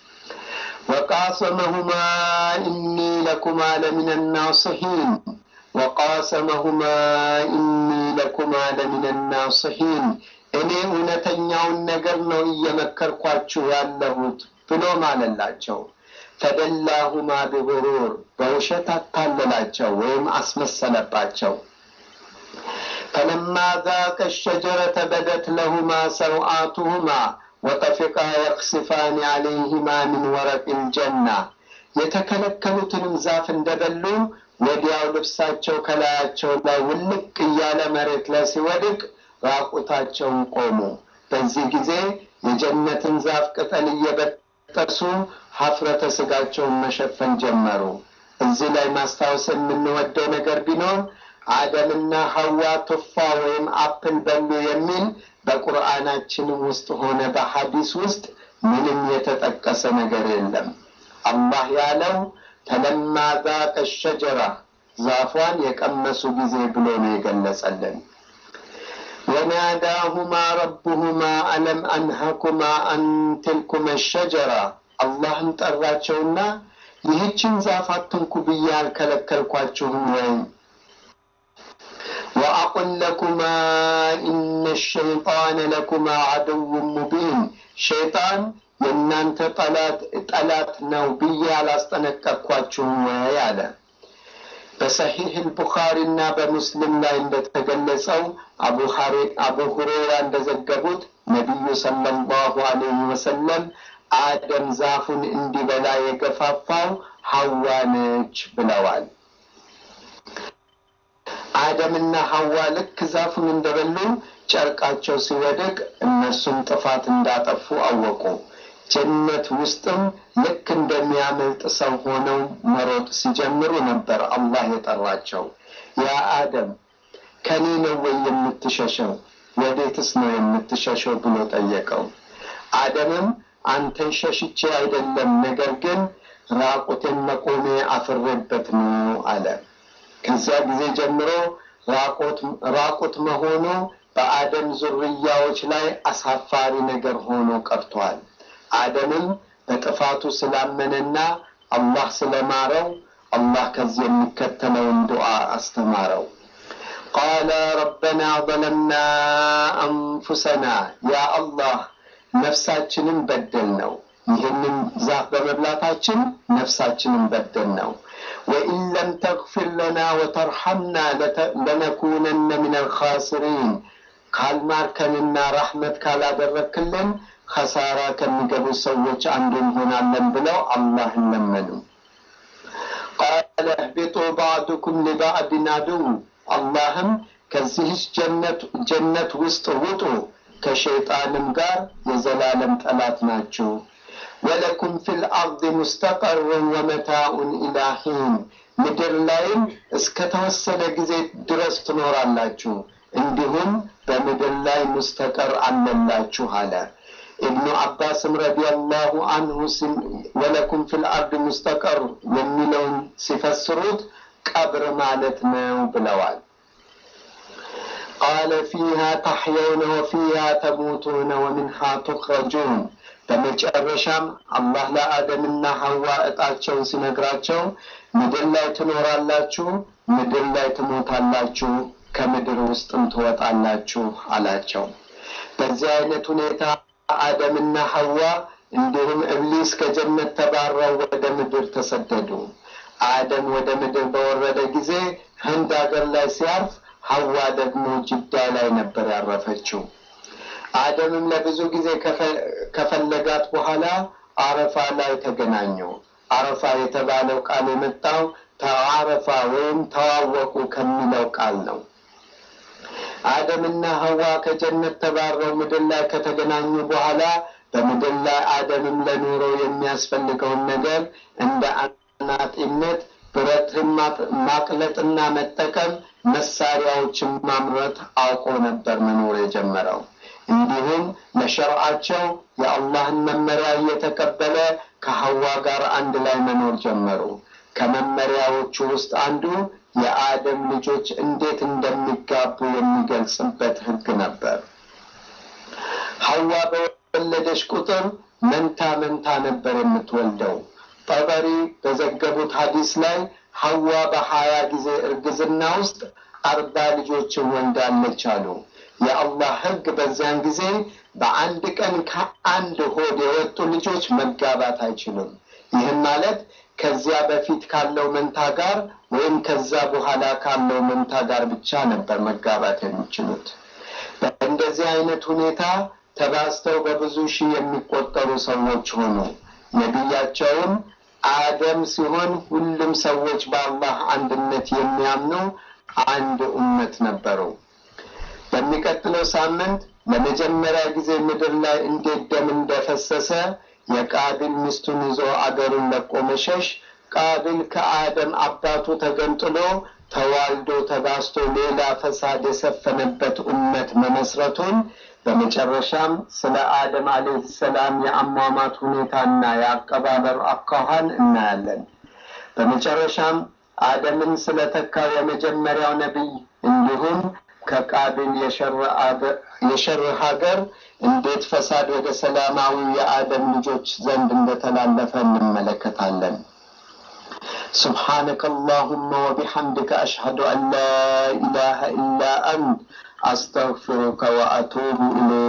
ወቃሰመሁማ ኢኒ ለኩማ ለሚነ ናስሒን ወቃሰመሁማ ኢኒ ለኩማ ለሚነ ናስሒን እኔ እውነተኛውን ነገር ነው እየመከርኳችሁ ያለሁት ብሎ ማለላቸው። ፈደላሁማ ቢጉሩር በውሸት አታለላቸው ወይም አስመሰለባቸው። ፈለማ ዛቀ ሸጀረተ በደት ለሁማ ሰውአቱሁማ ወጠፊቃ የክስፋን አለይህማ ሚን ወረቅ ልጀና የተከለከሉትንም ዛፍ እንደበሉ ወዲያው ልብሳቸው ከላያቸው ላይ ውልቅ እያለ መሬት ላይ ሲወድቅ ራቁታቸውን ቆሙ። በዚህ ጊዜ የጀነትን ዛፍ ቅጠል እየበጠሱ ሀፍረተ ስጋቸውን መሸፈን ጀመሩ። እዚህ ላይ ማስታወስ የምንወደው ነገር ቢኖር አደምና ሐዋ ቱፋ ወይም አፕል በሉ የሚል በቁርአናችንም ውስጥ ሆነ በሐዲስ ውስጥ ምንም የተጠቀሰ ነገር የለም። አላህ ያለው ተለማ ዛቀ ሸጀራ ዛፏን የቀመሱ ጊዜ ብሎ ነው የገለጸልን። ወናዳሁማ ረቡሁማ አለም አንሃኩማ አን ትልኩመ ሸጀራ አላህም ጠራቸውና ይህችን ዛፍ አትንኩ ብዬ አልከለከልኳችሁም ወይ? ወአቁል ለኩማ ኢነ ሸይጣነ ለኩማ ዐድው ሙቢን ሸይጣን የእናንተ ጠላት ጠላት ነው ብዬ አላስጠነቀቅኳችሁም ወይ አለ። በሰሒህ አልቡኻሪ እና በሙስሊም ላይ እንደተገለጸው አቡ ሁሬራ እንደዘገቡት ነቢዩ ሰለላሁ ዐለይሂ ወሰለም አደም ዛፉን እንዲበላ የገፋፋው ሐዋ ነች ብለዋል። አደምና ሐዋ ልክ ዛፉን እንደበሉ ጨርቃቸው ሲወድቅ እነሱም ጥፋት እንዳጠፉ አወቁ። ጀነት ውስጥም ልክ እንደሚያመልጥ ሰው ሆነው መሮጥ ሲጀምሩ ነበር አላህ የጠራቸው። ያ አደም ከኔ ነው ወይ የምትሸሸው? ወዴትስ ነው የምትሸሸው ብሎ ጠየቀው። አደምም አንተን ሸሽቼ አይደለም፣ ነገር ግን ራቁቴን መቆሜ አፍሬበት ነው አለ። ከዚያ ጊዜ ጀምሮ ራቁት መሆኑ በአደም ዙርያዎች ላይ አሳፋሪ ነገር ሆኖ ቀርቷል። አደምም በጥፋቱ ስላመነና አላህ ስለማረው አላህ ከዚህ የሚከተለውን ዱዓ አስተማረው። ቃለ ረበና ظለምና አንፉሰና ያ አላህ ነፍሳችንን በደል ነው። ይህንን ዛፍ በመብላታችን ነፍሳችንን በደል ነው። ወኢን ለም ተግፊር ለና ወተርሐምና ለነኩነነ ምን አልኻሲሪን ካልማርከንና ረሕመት ካላደረክልን ከሳራ ከሚገቡ ሰዎች አንዱ እንሆናለን ብለው አላህን ለመኑ። ቃለ እህቢጡ ባዕዱኩም ሊባዕድን አድው አላህም ከዚህች ጀነት ውስጥ ውጡ፣ ከሸይጣንም ጋር የዘላለም ጠላት ናችሁ። ወለኩም ፊል አርድ ሙስተቀሩን ወመታኡን ኢላ ሒን ምድር ላይም እስከ ተወሰነ ጊዜ ድረስ ትኖራላችሁ፣ እንዲሁም በምድር ላይ ሙስተቀር አለላችሁ አለ። ኢብኑ አባስም ረዲየላሁ አንሁ ወለኩም ፊል አርድ ሙስተቀር የሚለውን ሲፈስሩት ቀብር ማለት ነው ብለዋል። ቃለ ፊሃ ተሕየውነ ወፊሃ ተሙቱነ ወሚንሃ ቱኽረጁን በመጨረሻም አላህ ለአደምና ሐዋ እጣቸውን ሲነግራቸው ምድር ላይ ትኖራላችሁ፣ ምድር ላይ ትሞታላችሁ፣ ከምድር ውስጥም ትወጣላችሁ አላቸው። በዚህ አይነት ሁኔታ አደምና ሐዋ እንዲሁም እብሊስ ከጀነት ተባረው ወደ ምድር ተሰደዱ። አደም ወደ ምድር በወረደ ጊዜ ህንድ አገር ላይ ሲያርፍ፣ ሐዋ ደግሞ ጅዳ ላይ ነበር ያረፈችው። አደምም ለብዙ ጊዜ ከፈለጋት በኋላ አረፋ ላይ ተገናኙ። አረፋ የተባለው ቃል የመጣው ተዓረፋ ወይም ተዋወቁ ከሚለው ቃል ነው። አደምና ሐዋ ከጀነት ተባረው ምድር ላይ ከተገናኙ በኋላ በምድር ላይ አደምም ለኑሮ የሚያስፈልገውን ነገር እንደ አናጢነት፣ ብረትን ማቅለጥና መጠቀም፣ መሳሪያዎችን ማምረት አውቆ ነበር መኖር የጀመረው። እንዲሁም ለሸርዓቸው የአላህን መመሪያ እየተቀበለ ከሐዋ ጋር አንድ ላይ መኖር ጀመሩ። ከመመሪያዎቹ ውስጥ አንዱ የአደም ልጆች እንዴት እንደሚጋቡ የሚገልጽበት ሕግ ነበር። ሐዋ በወለደች ቁጥር መንታ መንታ ነበር የምትወልደው። ጠበሪ በዘገቡት ሐዲስ ላይ ሐዋ በሀያ ጊዜ እርግዝና ውስጥ አርባ ልጆችን ወልዳለች አሉ። የአላህ ሕግ በዚያን ጊዜ በአንድ ቀን ከአንድ ሆድ የወጡ ልጆች መጋባት አይችሉም። ይህም ማለት ከዚያ በፊት ካለው መንታ ጋር ወይም ከዛ በኋላ ካለው መንታ ጋር ብቻ ነበር መጋባት የሚችሉት። በእንደዚህ አይነት ሁኔታ ተባዝተው በብዙ ሺህ የሚቆጠሩ ሰዎች ሆኑ። ነቢያቸውም አደም ሲሆን ሁሉም ሰዎች በአላህ አንድነት የሚያምኑ አንድ ኡመት ነበሩ። በሚቀጥለው ሳምንት ለመጀመሪያ ጊዜ ምድር ላይ እንዴት ደም እንደፈሰሰ የቃቢል ሚስቱን ይዞ አገሩን ለቆ መሸሽ፣ ቃቢል ከአደም አባቱ ተገንጥሎ ተዋልዶ ተባስቶ ሌላ ፈሳድ የሰፈነበት ኡመት መመስረቱን፣ በመጨረሻም ስለ አደም አለይሂ ሰላም የአሟሟት ሁኔታና የአቀባበር አኳኋን እናያለን። በመጨረሻም አደምን ስለተካው የመጀመሪያው ነቢይ እንዲሁም ከቃቢል የሸር ሀገር እንዴት ፈሳድ ወደ ሰላማዊ የአደም ልጆች ዘንድ እንደተላለፈ እንመለከታለን። سبحانك اللهم وبحمدك أشهد أن لا إله إلا أنت أستغفرك وأتوب إليك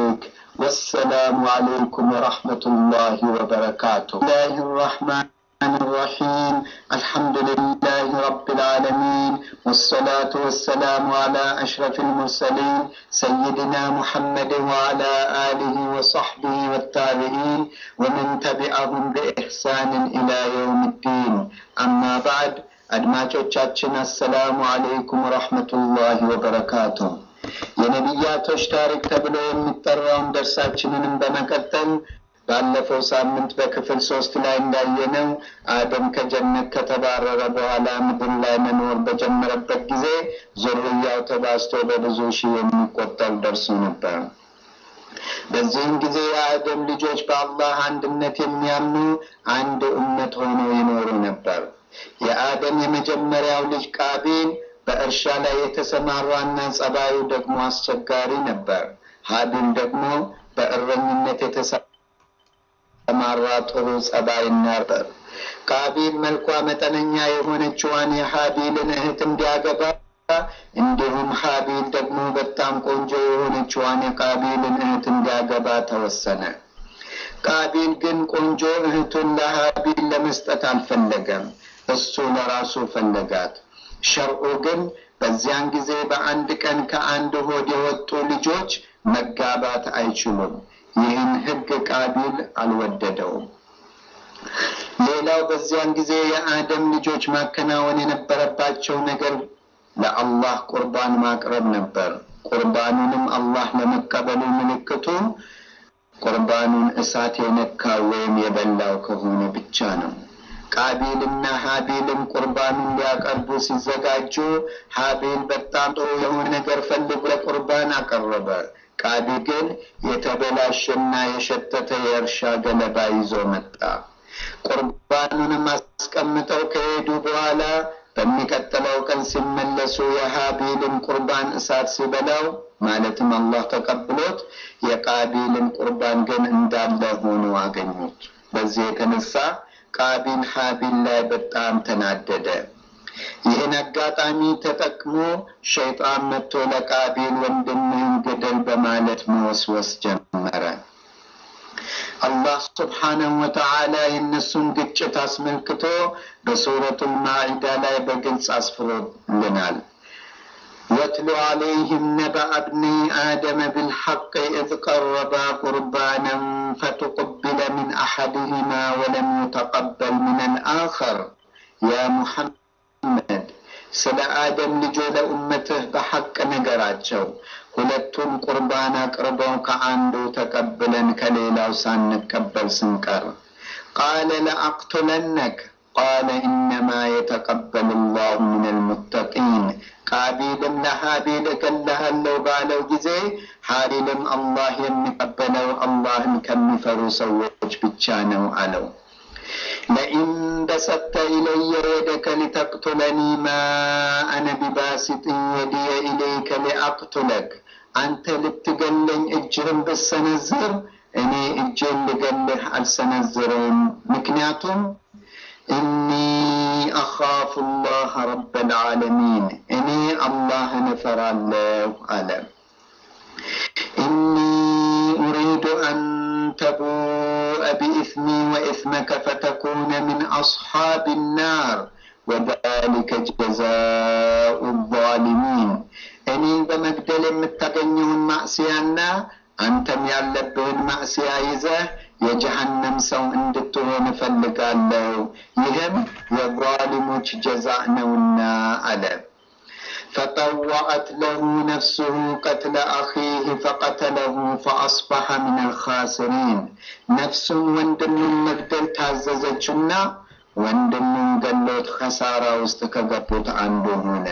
والسلام عليكم ورحمة الله وبركاته الله الرحمن الرحيم الحمد لله رب العالمين والصلاة والسلام على أشرف المرسلين سيدنا محمد وعلى آله وصحبه والتابعين ومن تبعهم بإحسان إلى يوم الدين أما بعد አድማጮቻችን አሰላሙ አለይኩም ወረሕመቱላሂ ወበረካቱ። የነቢያቶች ታሪክ ተብሎ የሚጠራውን ደርሳችንንም በመቀጠል ባለፈው ሳምንት በክፍል ሶስት ላይ እንዳየነው አደም ከጀነት ከተባረረ በኋላ ምድር ላይ መኖር በጀመረበት ጊዜ ዙርያው ተባዝቶ በብዙ ሺህ የሚቆጠር ደርሶ ነበር። በዚህም ጊዜ የአደም ልጆች በአላህ አንድነት የሚያምኑ አንድ እምነት ሆነው ይኖሩ ነበር። የአደም የመጀመሪያው ልጅ ቃቢል በእርሻ ላይ የተሰማራና ጸባዩ ደግሞ አስቸጋሪ ነበር። ሀቢል ደግሞ በእረኝነት የተሰማራ ጥሩ ጸባይ ነበር። ቃቢል መልኳ መጠነኛ የሆነችዋን የሀቢልን እህት እንዲያገባ እንዲሁም ሀቢል ደግሞ በጣም ቆንጆ የሆነችዋን የቃቢልን እህት እንዲያገባ ተወሰነ። ቃቢል ግን ቆንጆ እህቱን ለሀቢል ለመስጠት አልፈለገም። እሱ ለራሱ ፈለጋት። ሸርዑ ግን በዚያን ጊዜ በአንድ ቀን ከአንድ ሆድ የወጡ ልጆች መጋባት አይችሉም። ይህን ሕግ ቃቢል አልወደደውም። ሌላው በዚያን ጊዜ የአደም ልጆች ማከናወን የነበረባቸው ነገር ለአላህ ቁርባን ማቅረብ ነበር። ቁርባኑንም አላህ ለመቀበሉ ምልክቱ ቁርባኑን እሳት የነካው ወይም የበላው ከሆነ ብቻ ነው። ቃቢልና ሀቢልም ቁርባኑን ሊያቀርቡ ሲዘጋጁ ሀቢል በጣም ጥሩ የሆነ ነገር ፈልጎ ለቁርባን አቀረበ። ቃቢል ግን የተበላሸና የሸተተ የእርሻ ገለባ ይዞ መጣ። ቁርባኑንም አስቀምጠው ከሄዱ በኋላ በሚቀጥለው ቀን ሲመለሱ የሀቢልን ቁርባን እሳት ሲበላው ማለትም አላህ ተቀብሎት የቃቢልን ቁርባን ግን እንዳለ ሆኖ አገኙት። በዚህ የተነሳ ቃቢል ሀቢል ላይ በጣም ተናደደ። ይህን አጋጣሚ ተጠቅሞ ሸይጣን መጥቶ ለቃቢል ወንድምህን ግደል በማለት መወስወስ ጀመረ። አላህ ስብሓነሁ ወተዓላ የእነሱን ግጭት አስመልክቶ በሱረቱል ማዒዳ ላይ በግልጽ አስፍሮልናል። واتل عليهم نبأ ابني آدم بالحق إذ قربا قربانا فتقبل من أحدهما ولم يتقبل من الآخر يا محمد ስለ አደም ልጆ ለኡመትህ በሐቅ ነገራቸው። ሁለቱም ቁርባን አቅርበው ከአንዱ ተቀብለን ከሌላው ሳንቀበል ስንቀር ቃለ ለአቅቱለነክ ቃለ ኢነማ የተቀበሉ ላሁ ምን አልሙተቂን ቃቢልም ለሀቢል እገልሃለሁ ባለው ጊዜ ሀቢልም አላህ የሚቀበለው አላህን ከሚፈሩ ሰዎች ብቻ ነው አለው። ለኢን በሰተ ኢለየ የደከ ሊተቅቱለኒ ማ አነ ቢባሲጥን የድየ ኢለይከ ሊአቅቱለክ አንተ ልትገለኝ እጅህን ብሰነዝር እኔ እጄን ልገልህ አልሰነዝረውም። ምክንያቱም እኒ አኻፉ ላህ ረበል ዓለሚን እኔ አላህን እፈራለሁ አለ። ኢኒ ኡሪዱ አን ተቡአ ቢኢስሚ ወኢስመከ ፈተኩነ ሚን አስሓብ ናር ወዛሊከ ጀዛኡ ዛሊሚን እኔን በመግደል የምታገኘውን ማዕስያና አንተም ያለብህን ማዕስያ ይዘህ የጀሃነም ሰው እንድትሆን እፈልጋለሁ። ይህም የዛሊሞች ጀዛእ ነውና አለ። ፈጠወዐት ለሁ ነፍሱሁ ቀትለ አኺህ ፈቀተለሁ ፈአስበሐ ምን አልኻሲሪን። ነፍሱን ወንድሙን መግደል ታዘዘችና ወንድሙን ገሎት ኸሳራ ውስጥ ከገቡት አንዱ ሆነ።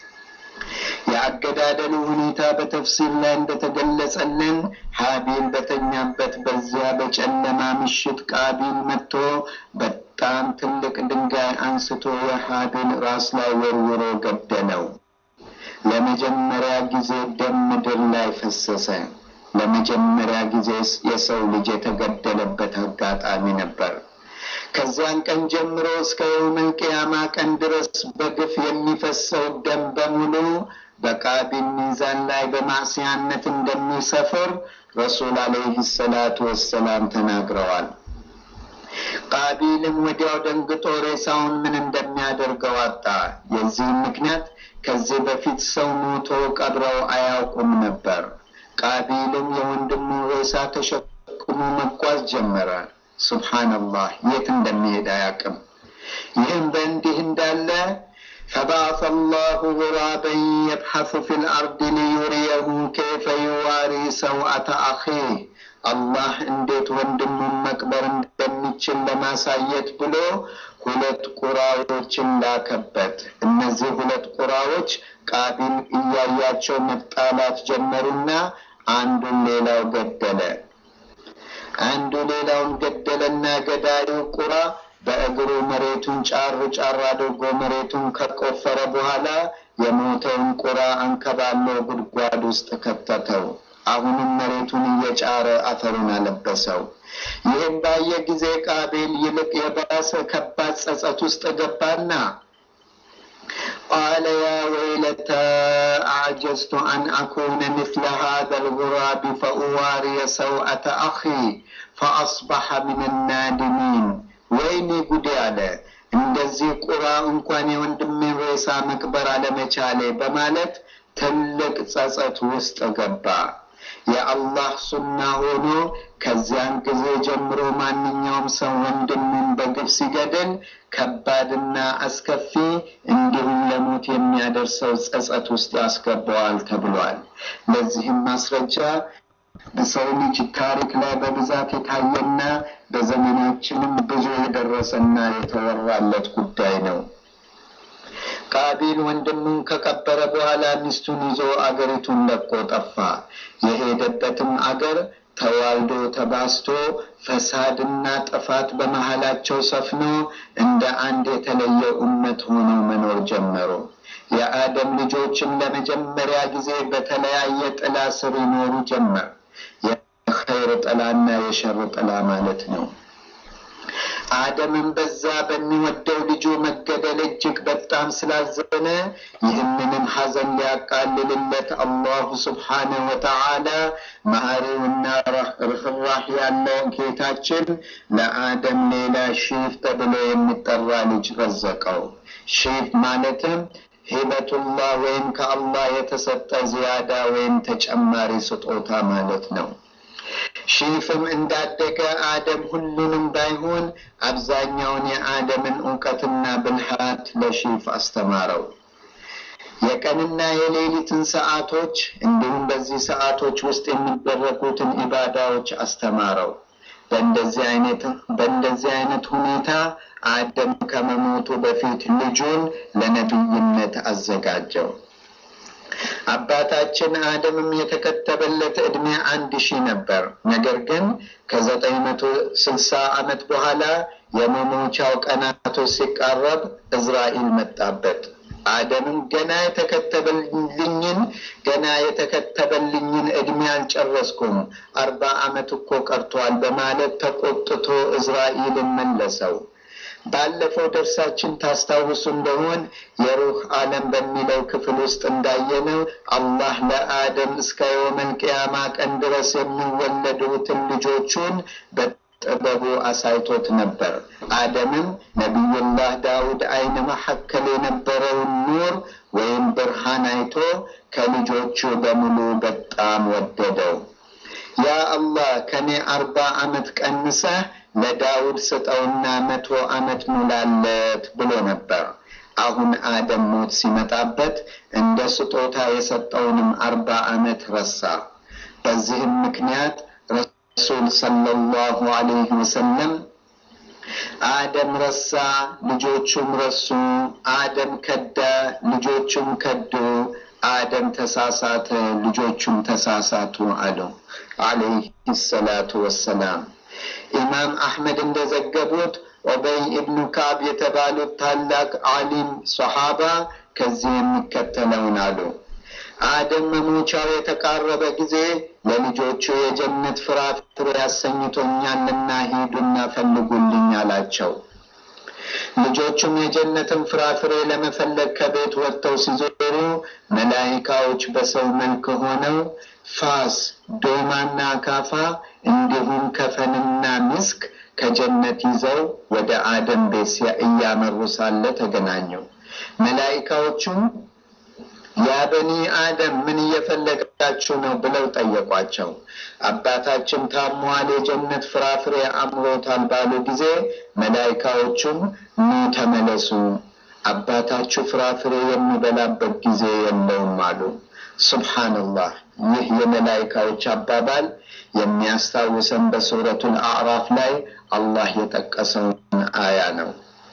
የአገዳደሉ ሁኔታ በተፍሲር ላይ እንደተገለጸልን ሀቢል በተኛበት በዚያ በጨለማ ምሽት ቃቢል መጥቶ በጣም ትልቅ ድንጋይ አንስቶ የሀቢል ራስ ላይ ወርውሮ ገደለው። ለመጀመሪያ ጊዜ ደም ምድር ላይ ፈሰሰ። ለመጀመሪያ ጊዜ የሰው ልጅ የተገደለበት አጋጣሚ ነበር። ከዚያን ቀን ጀምሮ እስከ የውመል ቅያማ ቀን ድረስ በግፍ የሚፈሰው ደም በሙሉ በቃቢል ሚዛን ላይ በማዕስያነት እንደሚሰፍር ረሱል አለይሂ ሰላቱ ወሰላም ተናግረዋል። ቃቢልም ወዲያው ደንግጦ ሬሳውን ምን እንደሚያደርገው አጣ። የዚህም ምክንያት ከዚህ በፊት ሰው ሞቶ ቀብረው አያውቁም ነበር። ቃቢልም የወንድሙ ሬሳ ተሸክሞ መጓዝ ጀመረ። ሱብሓነላህ የት እንደሚሄድ አያውቅም። ይህም በእንዲህ እንዳለ ፈባዓሰ አላሁ ጉራበን የብሐሱ ፊል አርድ ሊዩሪየሁ ከይፈ ዩዋሪ ሰውአተ አኺህ አላህ እንዴት ወንድሙን መቅበር እንደሚችል ለማሳየት ብሎ ሁለት ቁራዎችን ላከበት። እነዚህ ሁለት ቁራዎች ቃቢል እያያቸው መጣላት ጀመሩና አንዱን ሌላው ገደለ። አንዱ ሌላውን ገደለና ገዳዩ ቁራ በእግሩ መሬቱን ጫር ጫር አድርጎ መሬቱን ከቆፈረ በኋላ የሞተውን ቁራ አንከባሎ ጉድጓድ ውስጥ ከተተው። አሁንም መሬቱን እየጫረ አፈሩን አለበሰው። ይህም ባየ ጊዜ ቃቤል ይልቅ የባሰ ከባድ ጸጸት ውስጥ ገባና ቃለ ያ ወይለተ አዕጀዝቱ አን አኩነ ምስለ ሃذا الغراب فأواري سوءة أخي فأصبح من النادمين ወይኔ ጉዴ አለ። እንደዚህ ቁራ እንኳን የወንድሜን ሬሳ መቅበር አለመቻሌ በማለት ትልቅ ጸጸት ውስጥ ገባ። የአላህ ሱና ሆኖ ከዚያን ጊዜ ጀምሮ ማንኛውም ሰው ወንድሙን በግፍ ሲገድል ከባድና አስከፊ እንዲሁም ለሞት የሚያደርሰው ጸጸት ውስጥ ያስገባዋል ተብሏል። ለዚህም ማስረጃ በሰው ልጅ ታሪክ ላይ በብዛት የታየና በዘመናችንም ብዙ የደረሰና የተወራለት ጉዳይ ነው። ቃቢል ወንድሙን ከቀበረ በኋላ ሚስቱን ይዞ አገሪቱን ለቆ ጠፋ። የሄደበትም አገር ተዋልዶ ተባስቶ ፈሳድና ጥፋት በመሃላቸው ሰፍኖ እንደ አንድ የተለየ እመት ሆነው መኖር ጀመሩ። የአደም ልጆችም ለመጀመሪያ ጊዜ በተለያየ ጥላ ስር ይኖሩ ጀመር። የኸይር ጥላና የሸር ጥላ ማለት ነው። አደምን በዛ በሚወደው ልጁ መገደል እጅግ በጣም ስላዘነ ይህንንም ሐዘን ሊያቃልልለት አላሁ ስብሓነሁ ወተዓላ መሐሪውና ርኅራህ ያለ ጌታችን ለአደም ሌላ ሺፍ ተብሎ የሚጠራ ልጅ ረዘቀው። ሺፍ ማለትም ሂበቱላህ ወይም ከአላህ የተሰጠ ዝያዳ ወይም ተጨማሪ ስጦታ ማለት ነው። ሺፍም እንዳደገ አደም ሁሉንም ባይሆን አብዛኛውን የአደምን እውቀትና ብልሃት ለሺፍ አስተማረው። የቀንና የሌሊትን ሰዓቶች እንዲሁም በዚህ ሰዓቶች ውስጥ የሚደረጉትን ኢባዳዎች አስተማረው። በእንደዚህ አይነት በእንደዚህ አይነት ሁኔታ አደም ከመሞቱ በፊት ልጁን ለነቢይነት አዘጋጀው። አባታችን አደምም የተከተበለት ዕድሜ አንድ ሺህ ነበር። ነገር ግን ከዘጠኝ መቶ ስልሳ ዓመት በኋላ የመሞቻው ቀናቶች ሲቃረብ እዝራኤል መጣበት። አደምም ገና የተከተበልኝን ገና የተከተበልኝን ዕድሜ አልጨረስኩም፣ አርባ ዓመት እኮ ቀርቷል በማለት ተቆጥቶ እዝራኤልን መለሰው። ባለፈው ደርሳችን ታስታውሱ እንደሆን የሩህ ዓለም በሚለው ክፍል ውስጥ እንዳየነው አላህ ለአደም እስከ የውመል ቅያማ ቀን ድረስ የሚወለዱትን ልጆቹን በጥበቡ አሳይቶት ነበር። አደምም ነቢዩላህ ዳውድ አይን መካከል የነበረውን ኑር ወይም ብርሃን አይቶ ከልጆቹ በሙሉ በጣም ወደደው። ያ አላህ ከኔ አርባ ዓመት ቀንሰህ ለዳውድ ስጠውና መቶ ዓመት ሙላለት ብሎ ነበር። አሁን አደም ሞት ሲመጣበት እንደ ስጦታ የሰጠውንም አርባ ዓመት ረሳ። በዚህም ምክንያት ረሱል ሰለላሁ ዐለይሂ ወሰለም አደም ረሳ፣ ልጆቹም ረሱ፣ አደም ከዳ፣ ልጆቹም ከዱ፣ አደም ተሳሳተ፣ ልጆቹም ተሳሳቱ አለው ዐለይሂ ሰላቱ ወሰላም። ኢማም አሕመድ እንደዘገቡት ኦበይ ኢብኑ ካብ የተባሉት ታላቅ ዓሊም ሰሓባ ከዚህ የሚከተለውን አሉ። አደም መሞቻው የተቃረበ ጊዜ ለልጆቹ የጀነት ፍራፍሬ ያሰኝቶኛልና ሂዱና ፈልጉልኝ አላቸው። ልጆቹም የጀነትን ፍራፍሬ ለመፈለግ ከቤት ወጥተው ሲዞሩ መላይካዎች በሰው መልክ ሆነው ፋስ፣ ዶማና አካፋ እንዲሁም ከፈንና ምስክ ከጀነት ይዘው ወደ አደም ቤት እያመሩ ሳለ ተገናኘው። መላይካዎቹም ያ በኒ አደም ምን እየፈለጋችሁ ነው ብለው ጠየቋቸው። አባታችን ታሟል፣ የጀነት ፍራፍሬ አምሮታል ባሉ ጊዜ መላይካዎቹም ኑ ተመለሱ፣ አባታችሁ ፍራፍሬ የሚበላበት ጊዜ የለውም አሉ። ሱብሓነላህ። ይህ የመላይካዎች አባባል የሚያስታውሰን በሱረቱል አዕራፍ ላይ አላህ የጠቀሰውን አያ ነው።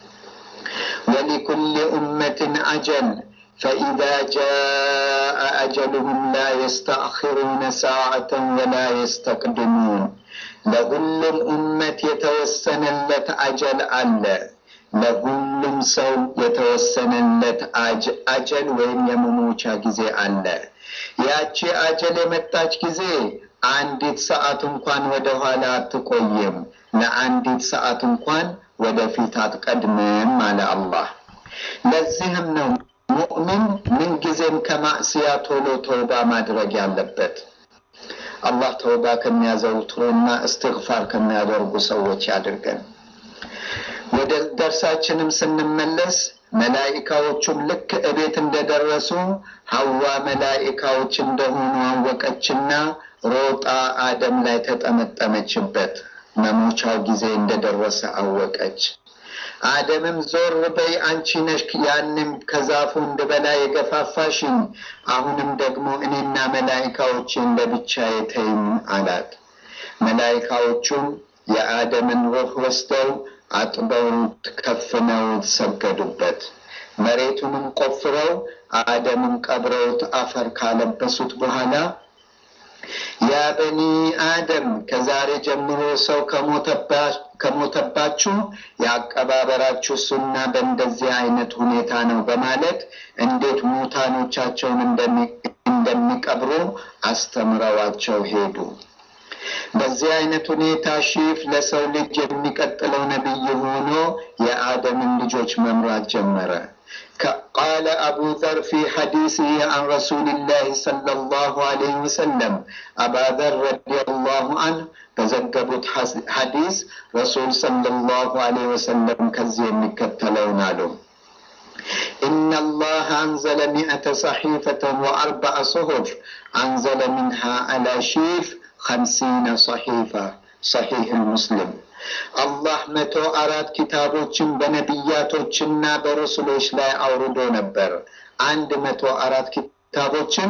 ወሊኩል ኡመትን አጀል ፈኢዛ ጃአ አጀሉሁም ላ የስተአኽሩነ ሰዓተን ወላ የስተቅድሙን። ለሁሉም ኡመት የተወሰነለት አጀል አለ። ለሁሉም ሰው የተወሰነለት አጀል ወይም የመሞቻ ጊዜ አለ። ያቺ አጀል የመጣች ጊዜ አንዲት ሰዓት እንኳን ወደ ኋላ አትቆይም፣ ለአንዲት ሰዓት እንኳን ወደፊት አትቀድምም አለ አላህ። ለዚህም ነው ሙእሚን ምንጊዜም ከማዕስያ ቶሎ ተውባ ማድረግ ያለበት። አላህ ተውባ ከሚያዘውትሩና እስትግፋር ከሚያደርጉ ሰዎች ያድርገን። ወደ ደርሳችንም ስንመለስ መላኢካዎቹም ልክ እቤት እንደደረሱ ሐዋ መላኢካዎች እንደሆኑ አወቀችና ሮጣ አደም ላይ ተጠመጠመችበት። መሞቻው ጊዜ እንደደረሰ አወቀች። አደምም ዞር በይ አንቺ ነሽ ያንም ከዛፉ እንድበላ የገፋፋሽኝ፣ አሁንም ደግሞ እኔና መላኢካዎችን ለብቻዬ ተይኝ አላት። መላኢካዎቹም የአደምን ሩህ ወስደው አጥበው ከፍነው ሰገዱበት። መሬቱንም ቆፍረው አደምን ቀብረውት አፈር ካለበሱት በኋላ ያ በኒ አደም ከዛሬ ጀምሮ ሰው ከሞተባችሁ የአቀባበራችሁ ሱና በእንደዚህ አይነት ሁኔታ ነው በማለት እንዴት ሙታኖቻቸውን እንደሚቀብሩ አስተምረዋቸው ሄዱ። በዚህ አይነት ሁኔታ ሺፍ ለሰው ልጅ የሚቀጥለው ነቢይ ሆኖ የአደምን ልጆች መምራት ጀመረ። ቃለ አቡ ዘር ፊ ሐዲስህ አን ረሱልላህ ሰለላሁ ዐለይሂ ወሰለም አባ ዘር ረዲየላሁ አንሁ በዘገቡት ሐዲስ ረሱል ሰለላሁ ዐለይሂ ወሰለም ከዚህ የሚከተለውን አሉ። إن الله أنزل مئة صحيفة وأربع صحف أنزل منها على شيف خمسين صحيفة صحيح المسلم አላህ መቶ አራት ኪታቦችን በነቢያቶችና በረሱሎች ላይ አውርዶ ነበር። አንድ መቶ አራት ኪታቦችን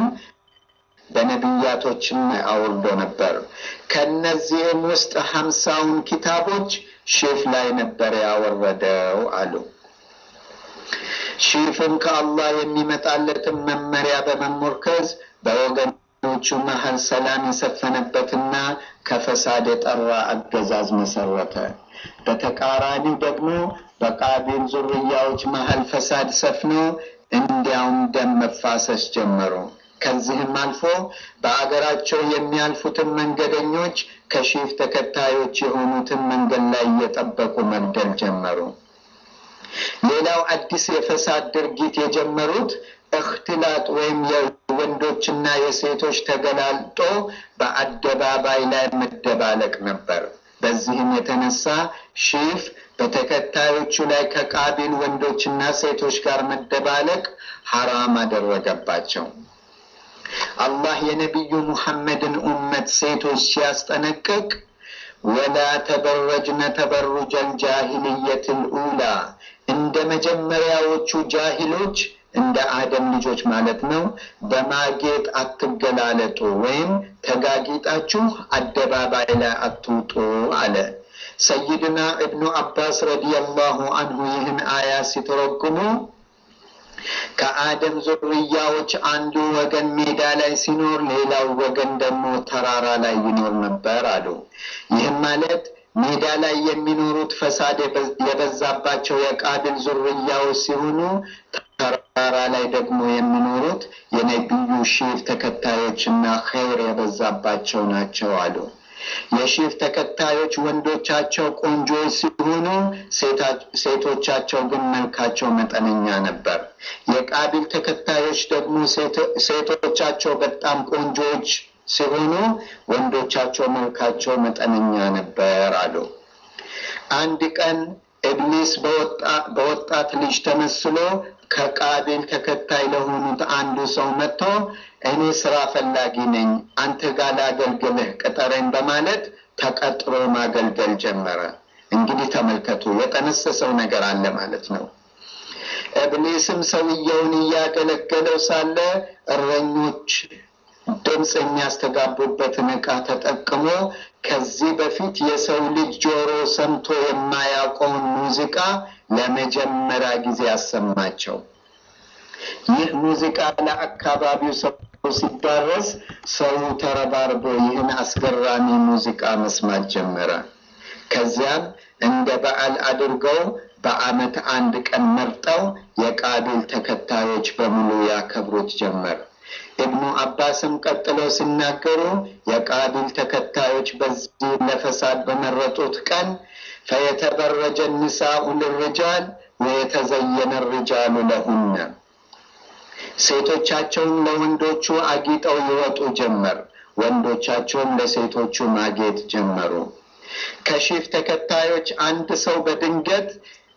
በነቢያቶችም ላይ አውርዶ ነበር። ከነዚህም ውስጥ ሀምሳውን ኪታቦች ሺፍ ላይ ነበር ያወረደው አሉ። ሺፍም ከአላህ የሚመጣለትን መመሪያ በመሞርከዝ በወገኖቹ መሀል ሰላም የሰፈነበትና ከፈሳድ የጠራ አገዛዝ መሰረተ። በተቃራኒው ደግሞ በቃቢል ዙርያዎች መሀል ፈሳድ ሰፍኖ እንዲያውም ደም መፋሰስ ጀመሩ። ከዚህም አልፎ በአገራቸው የሚያልፉትን መንገደኞች ከሺፍ ተከታዮች የሆኑትን መንገድ ላይ እየጠበቁ መግደል ጀመሩ። ሌላው አዲስ የፈሳድ ድርጊት የጀመሩት እክትላጥ ወይም የወንዶችና የሴቶች ተገላልጦ በአደባባይ ላይ መደባለቅ ነበር። በዚህም የተነሳ ሺፍ በተከታዮቹ ላይ ከቃቢል ወንዶችና ሴቶች ጋር መደባለቅ ሐራም አደረገባቸው። አላህ የነቢዩ ሙሐመድን ኡመት ሴቶች ሲያስጠነቅቅ ወላ ተበረጅነ ተበሩጀል ጃሂልየትል ኡላ እንደ መጀመሪያዎቹ ጃሂሎች እንደ አደም ልጆች ማለት ነው። በማጌጥ አትገላለጡ ወይም ተጋጊጣችሁ አደባባይ ላይ አትውጡ አለ። ሰይድና እብኑ አባስ ረዲየላሁ አንሁ ይህን አያ ሲተረጉሙ ከአደም ዙርያዎች አንዱ ወገን ሜዳ ላይ ሲኖር፣ ሌላው ወገን ደግሞ ተራራ ላይ ይኖር ነበር አሉ። ይህም ማለት ሜዳ ላይ የሚኖሩት ፈሳድ የበዛባቸው የቃቢል ዙርያዎች ሲሆኑ ተራራ ተራራ ላይ ደግሞ የሚኖሩት የነቢዩ ሺፍ ተከታዮችና ኸይር የበዛባቸው ናቸው አሉ። የሺፍ ተከታዮች ወንዶቻቸው ቆንጆዎች ሲሆኑ ሴቶቻቸው ግን መልካቸው መጠነኛ ነበር። የቃቢል ተከታዮች ደግሞ ሴቶቻቸው በጣም ቆንጆዎች ሲሆኑ ወንዶቻቸው መልካቸው መጠነኛ ነበር አሉ። አንድ ቀን ኢብሊስ በወጣት ልጅ ተመስሎ ከቃቢል ተከታይ ለሆኑት አንዱ ሰው መጥቶ እኔ ስራ ፈላጊ ነኝ፣ አንተ ጋር ላገልግልህ ቅጠረኝ በማለት ተቀጥሮ ማገልገል ጀመረ። እንግዲህ ተመልከቱ፣ የጠነሰሰው ነገር አለ ማለት ነው። ኢብሊስም ሰውየውን እያገለገለው ሳለ እረኞች ድምፅ የሚያስተጋቡበትን ዕቃ ተጠቅሞ ከዚህ በፊት የሰው ልጅ ጆሮ ሰምቶ የማያውቀውን ሙዚቃ ለመጀመሪያ ጊዜ አሰማቸው። ይህ ሙዚቃ ለአካባቢው ሰው ሲዳረስ ሰው ተረባርቦ ይህን አስገራሚ ሙዚቃ መስማት ጀመረ። ከዚያም እንደ በዓል አድርገው በዓመት አንድ ቀን መርጠው የቃቢል ተከታዮች በሙሉ ያከብሩት ጀመር። ኢብኑ አባስም ቀጥለው ሲናገሩ የቃቢል ተከታዮች በዚህ ለፈሳድ በመረጡት ቀን ፈየተበረጀ ኒሳኡ ልርጃል ወየተዘየነ ርጃሉ ለሁነ ሴቶቻቸውን ለወንዶቹ አጊጠው ይወጡ ጀመር፣ ወንዶቻቸውም ለሴቶቹ ማጌጥ ጀመሩ። ከሺፍ ተከታዮች አንድ ሰው በድንገት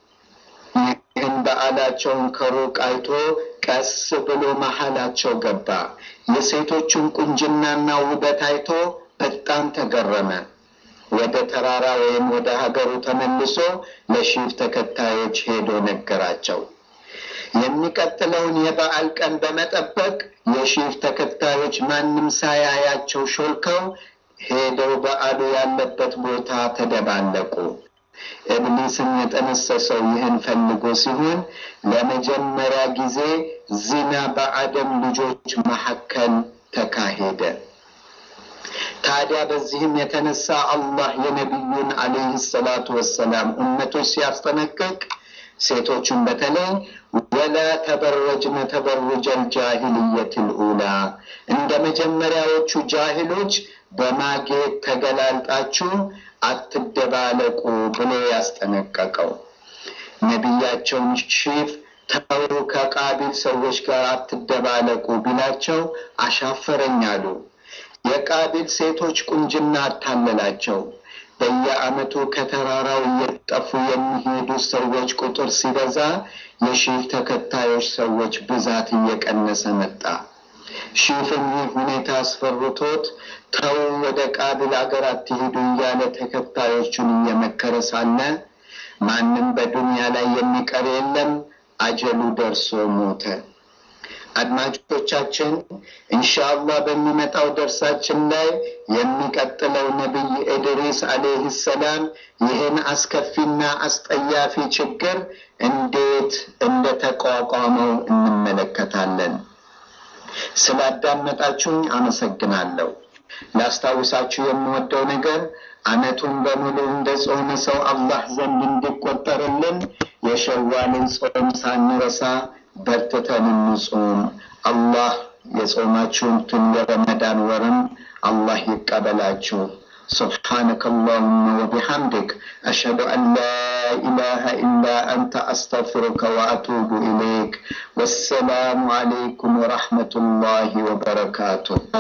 ይህን በዓላቸውን ከሩቅ አይቶ ቀስ ብሎ መሀላቸው ገባ። የሴቶቹን ቁንጅናና ውበት አይቶ በጣም ተገረመ። ወደ ተራራ ወይም ወደ ሀገሩ ተመልሶ ለሺፍ ተከታዮች ሄዶ ነገራቸው። የሚቀጥለውን የበዓል ቀን በመጠበቅ የሺፍ ተከታዮች ማንም ሳያያቸው ሾልከው ሄደው በዓሉ ያለበት ቦታ ተደባለቁ። ኢብሊስም የጠነሰሰው ይህን ፈልጎ ሲሆን ለመጀመሪያ ጊዜ ዚና በአደም ልጆች መካከል ተካሄደ። ታዲያ በዚህም የተነሳ አላህ የነቢዩን አለይህ ሰላቱ ወሰላም እመቶች ሲያስጠነቅቅ ሴቶቹን በተለይ ወላ ተበረጅነ ተበሩጀል ጃሂልየት ልኡላ እንደ መጀመሪያዎቹ ጃሂሎች በማጌጥ ተገላልጣችሁ አትደባለቁ ብሎ ያስጠነቀቀው ነቢያቸውን ሺፍ ተው ከቃቢል ሰዎች ጋር አትደባለቁ ቢላቸው አሻፈረኝ አሉ። የቃቢል ሴቶች ቁንጅና አታለላቸው። በየዓመቱ ከተራራው እየጠፉ የሚሄዱ ሰዎች ቁጥር ሲበዛ የሺፍ ተከታዮች ሰዎች ብዛት እየቀነሰ መጣ። ሺፍም ይህ ሁኔታ አስፈርቶት ተው ወደ ቃቢል አገር አትሄዱ እያለ ተከታዮቹን እየመከረ ሳለ ማንም በዱንያ ላይ የሚቀር የለም፣ አጀሉ ደርሶ ሞተ። አድማጮቻችን ኢንሻአላህ በሚመጣው ደርሳችን ላይ የሚቀጥለው ነቢይ ኢድሪስ አለይህ ሰላም ይህን አስከፊና አስጠያፊ ችግር እንዴት እንደተቋቋመው እንመለከታለን። ስላዳመጣችሁኝ አመሰግናለሁ። ላስታውሳችሁ የምወደው ነገር ዓመቱን በሙሉ እንደ ጾመ ሰው አላህ ዘንድ እንዲቆጠርልን የሸዋልን ጾም ሳንረሳ በርትተን እንጾም። አላህ የጾማችሁትን የረመዳን ወርም አላህ ይቀበላችሁ። سبحانك اللهم وبحمدك أشهد أن لا إله إلا أنت أستغفرك وأتوب إليك والسلام عليكم ورحمة الله وبركاته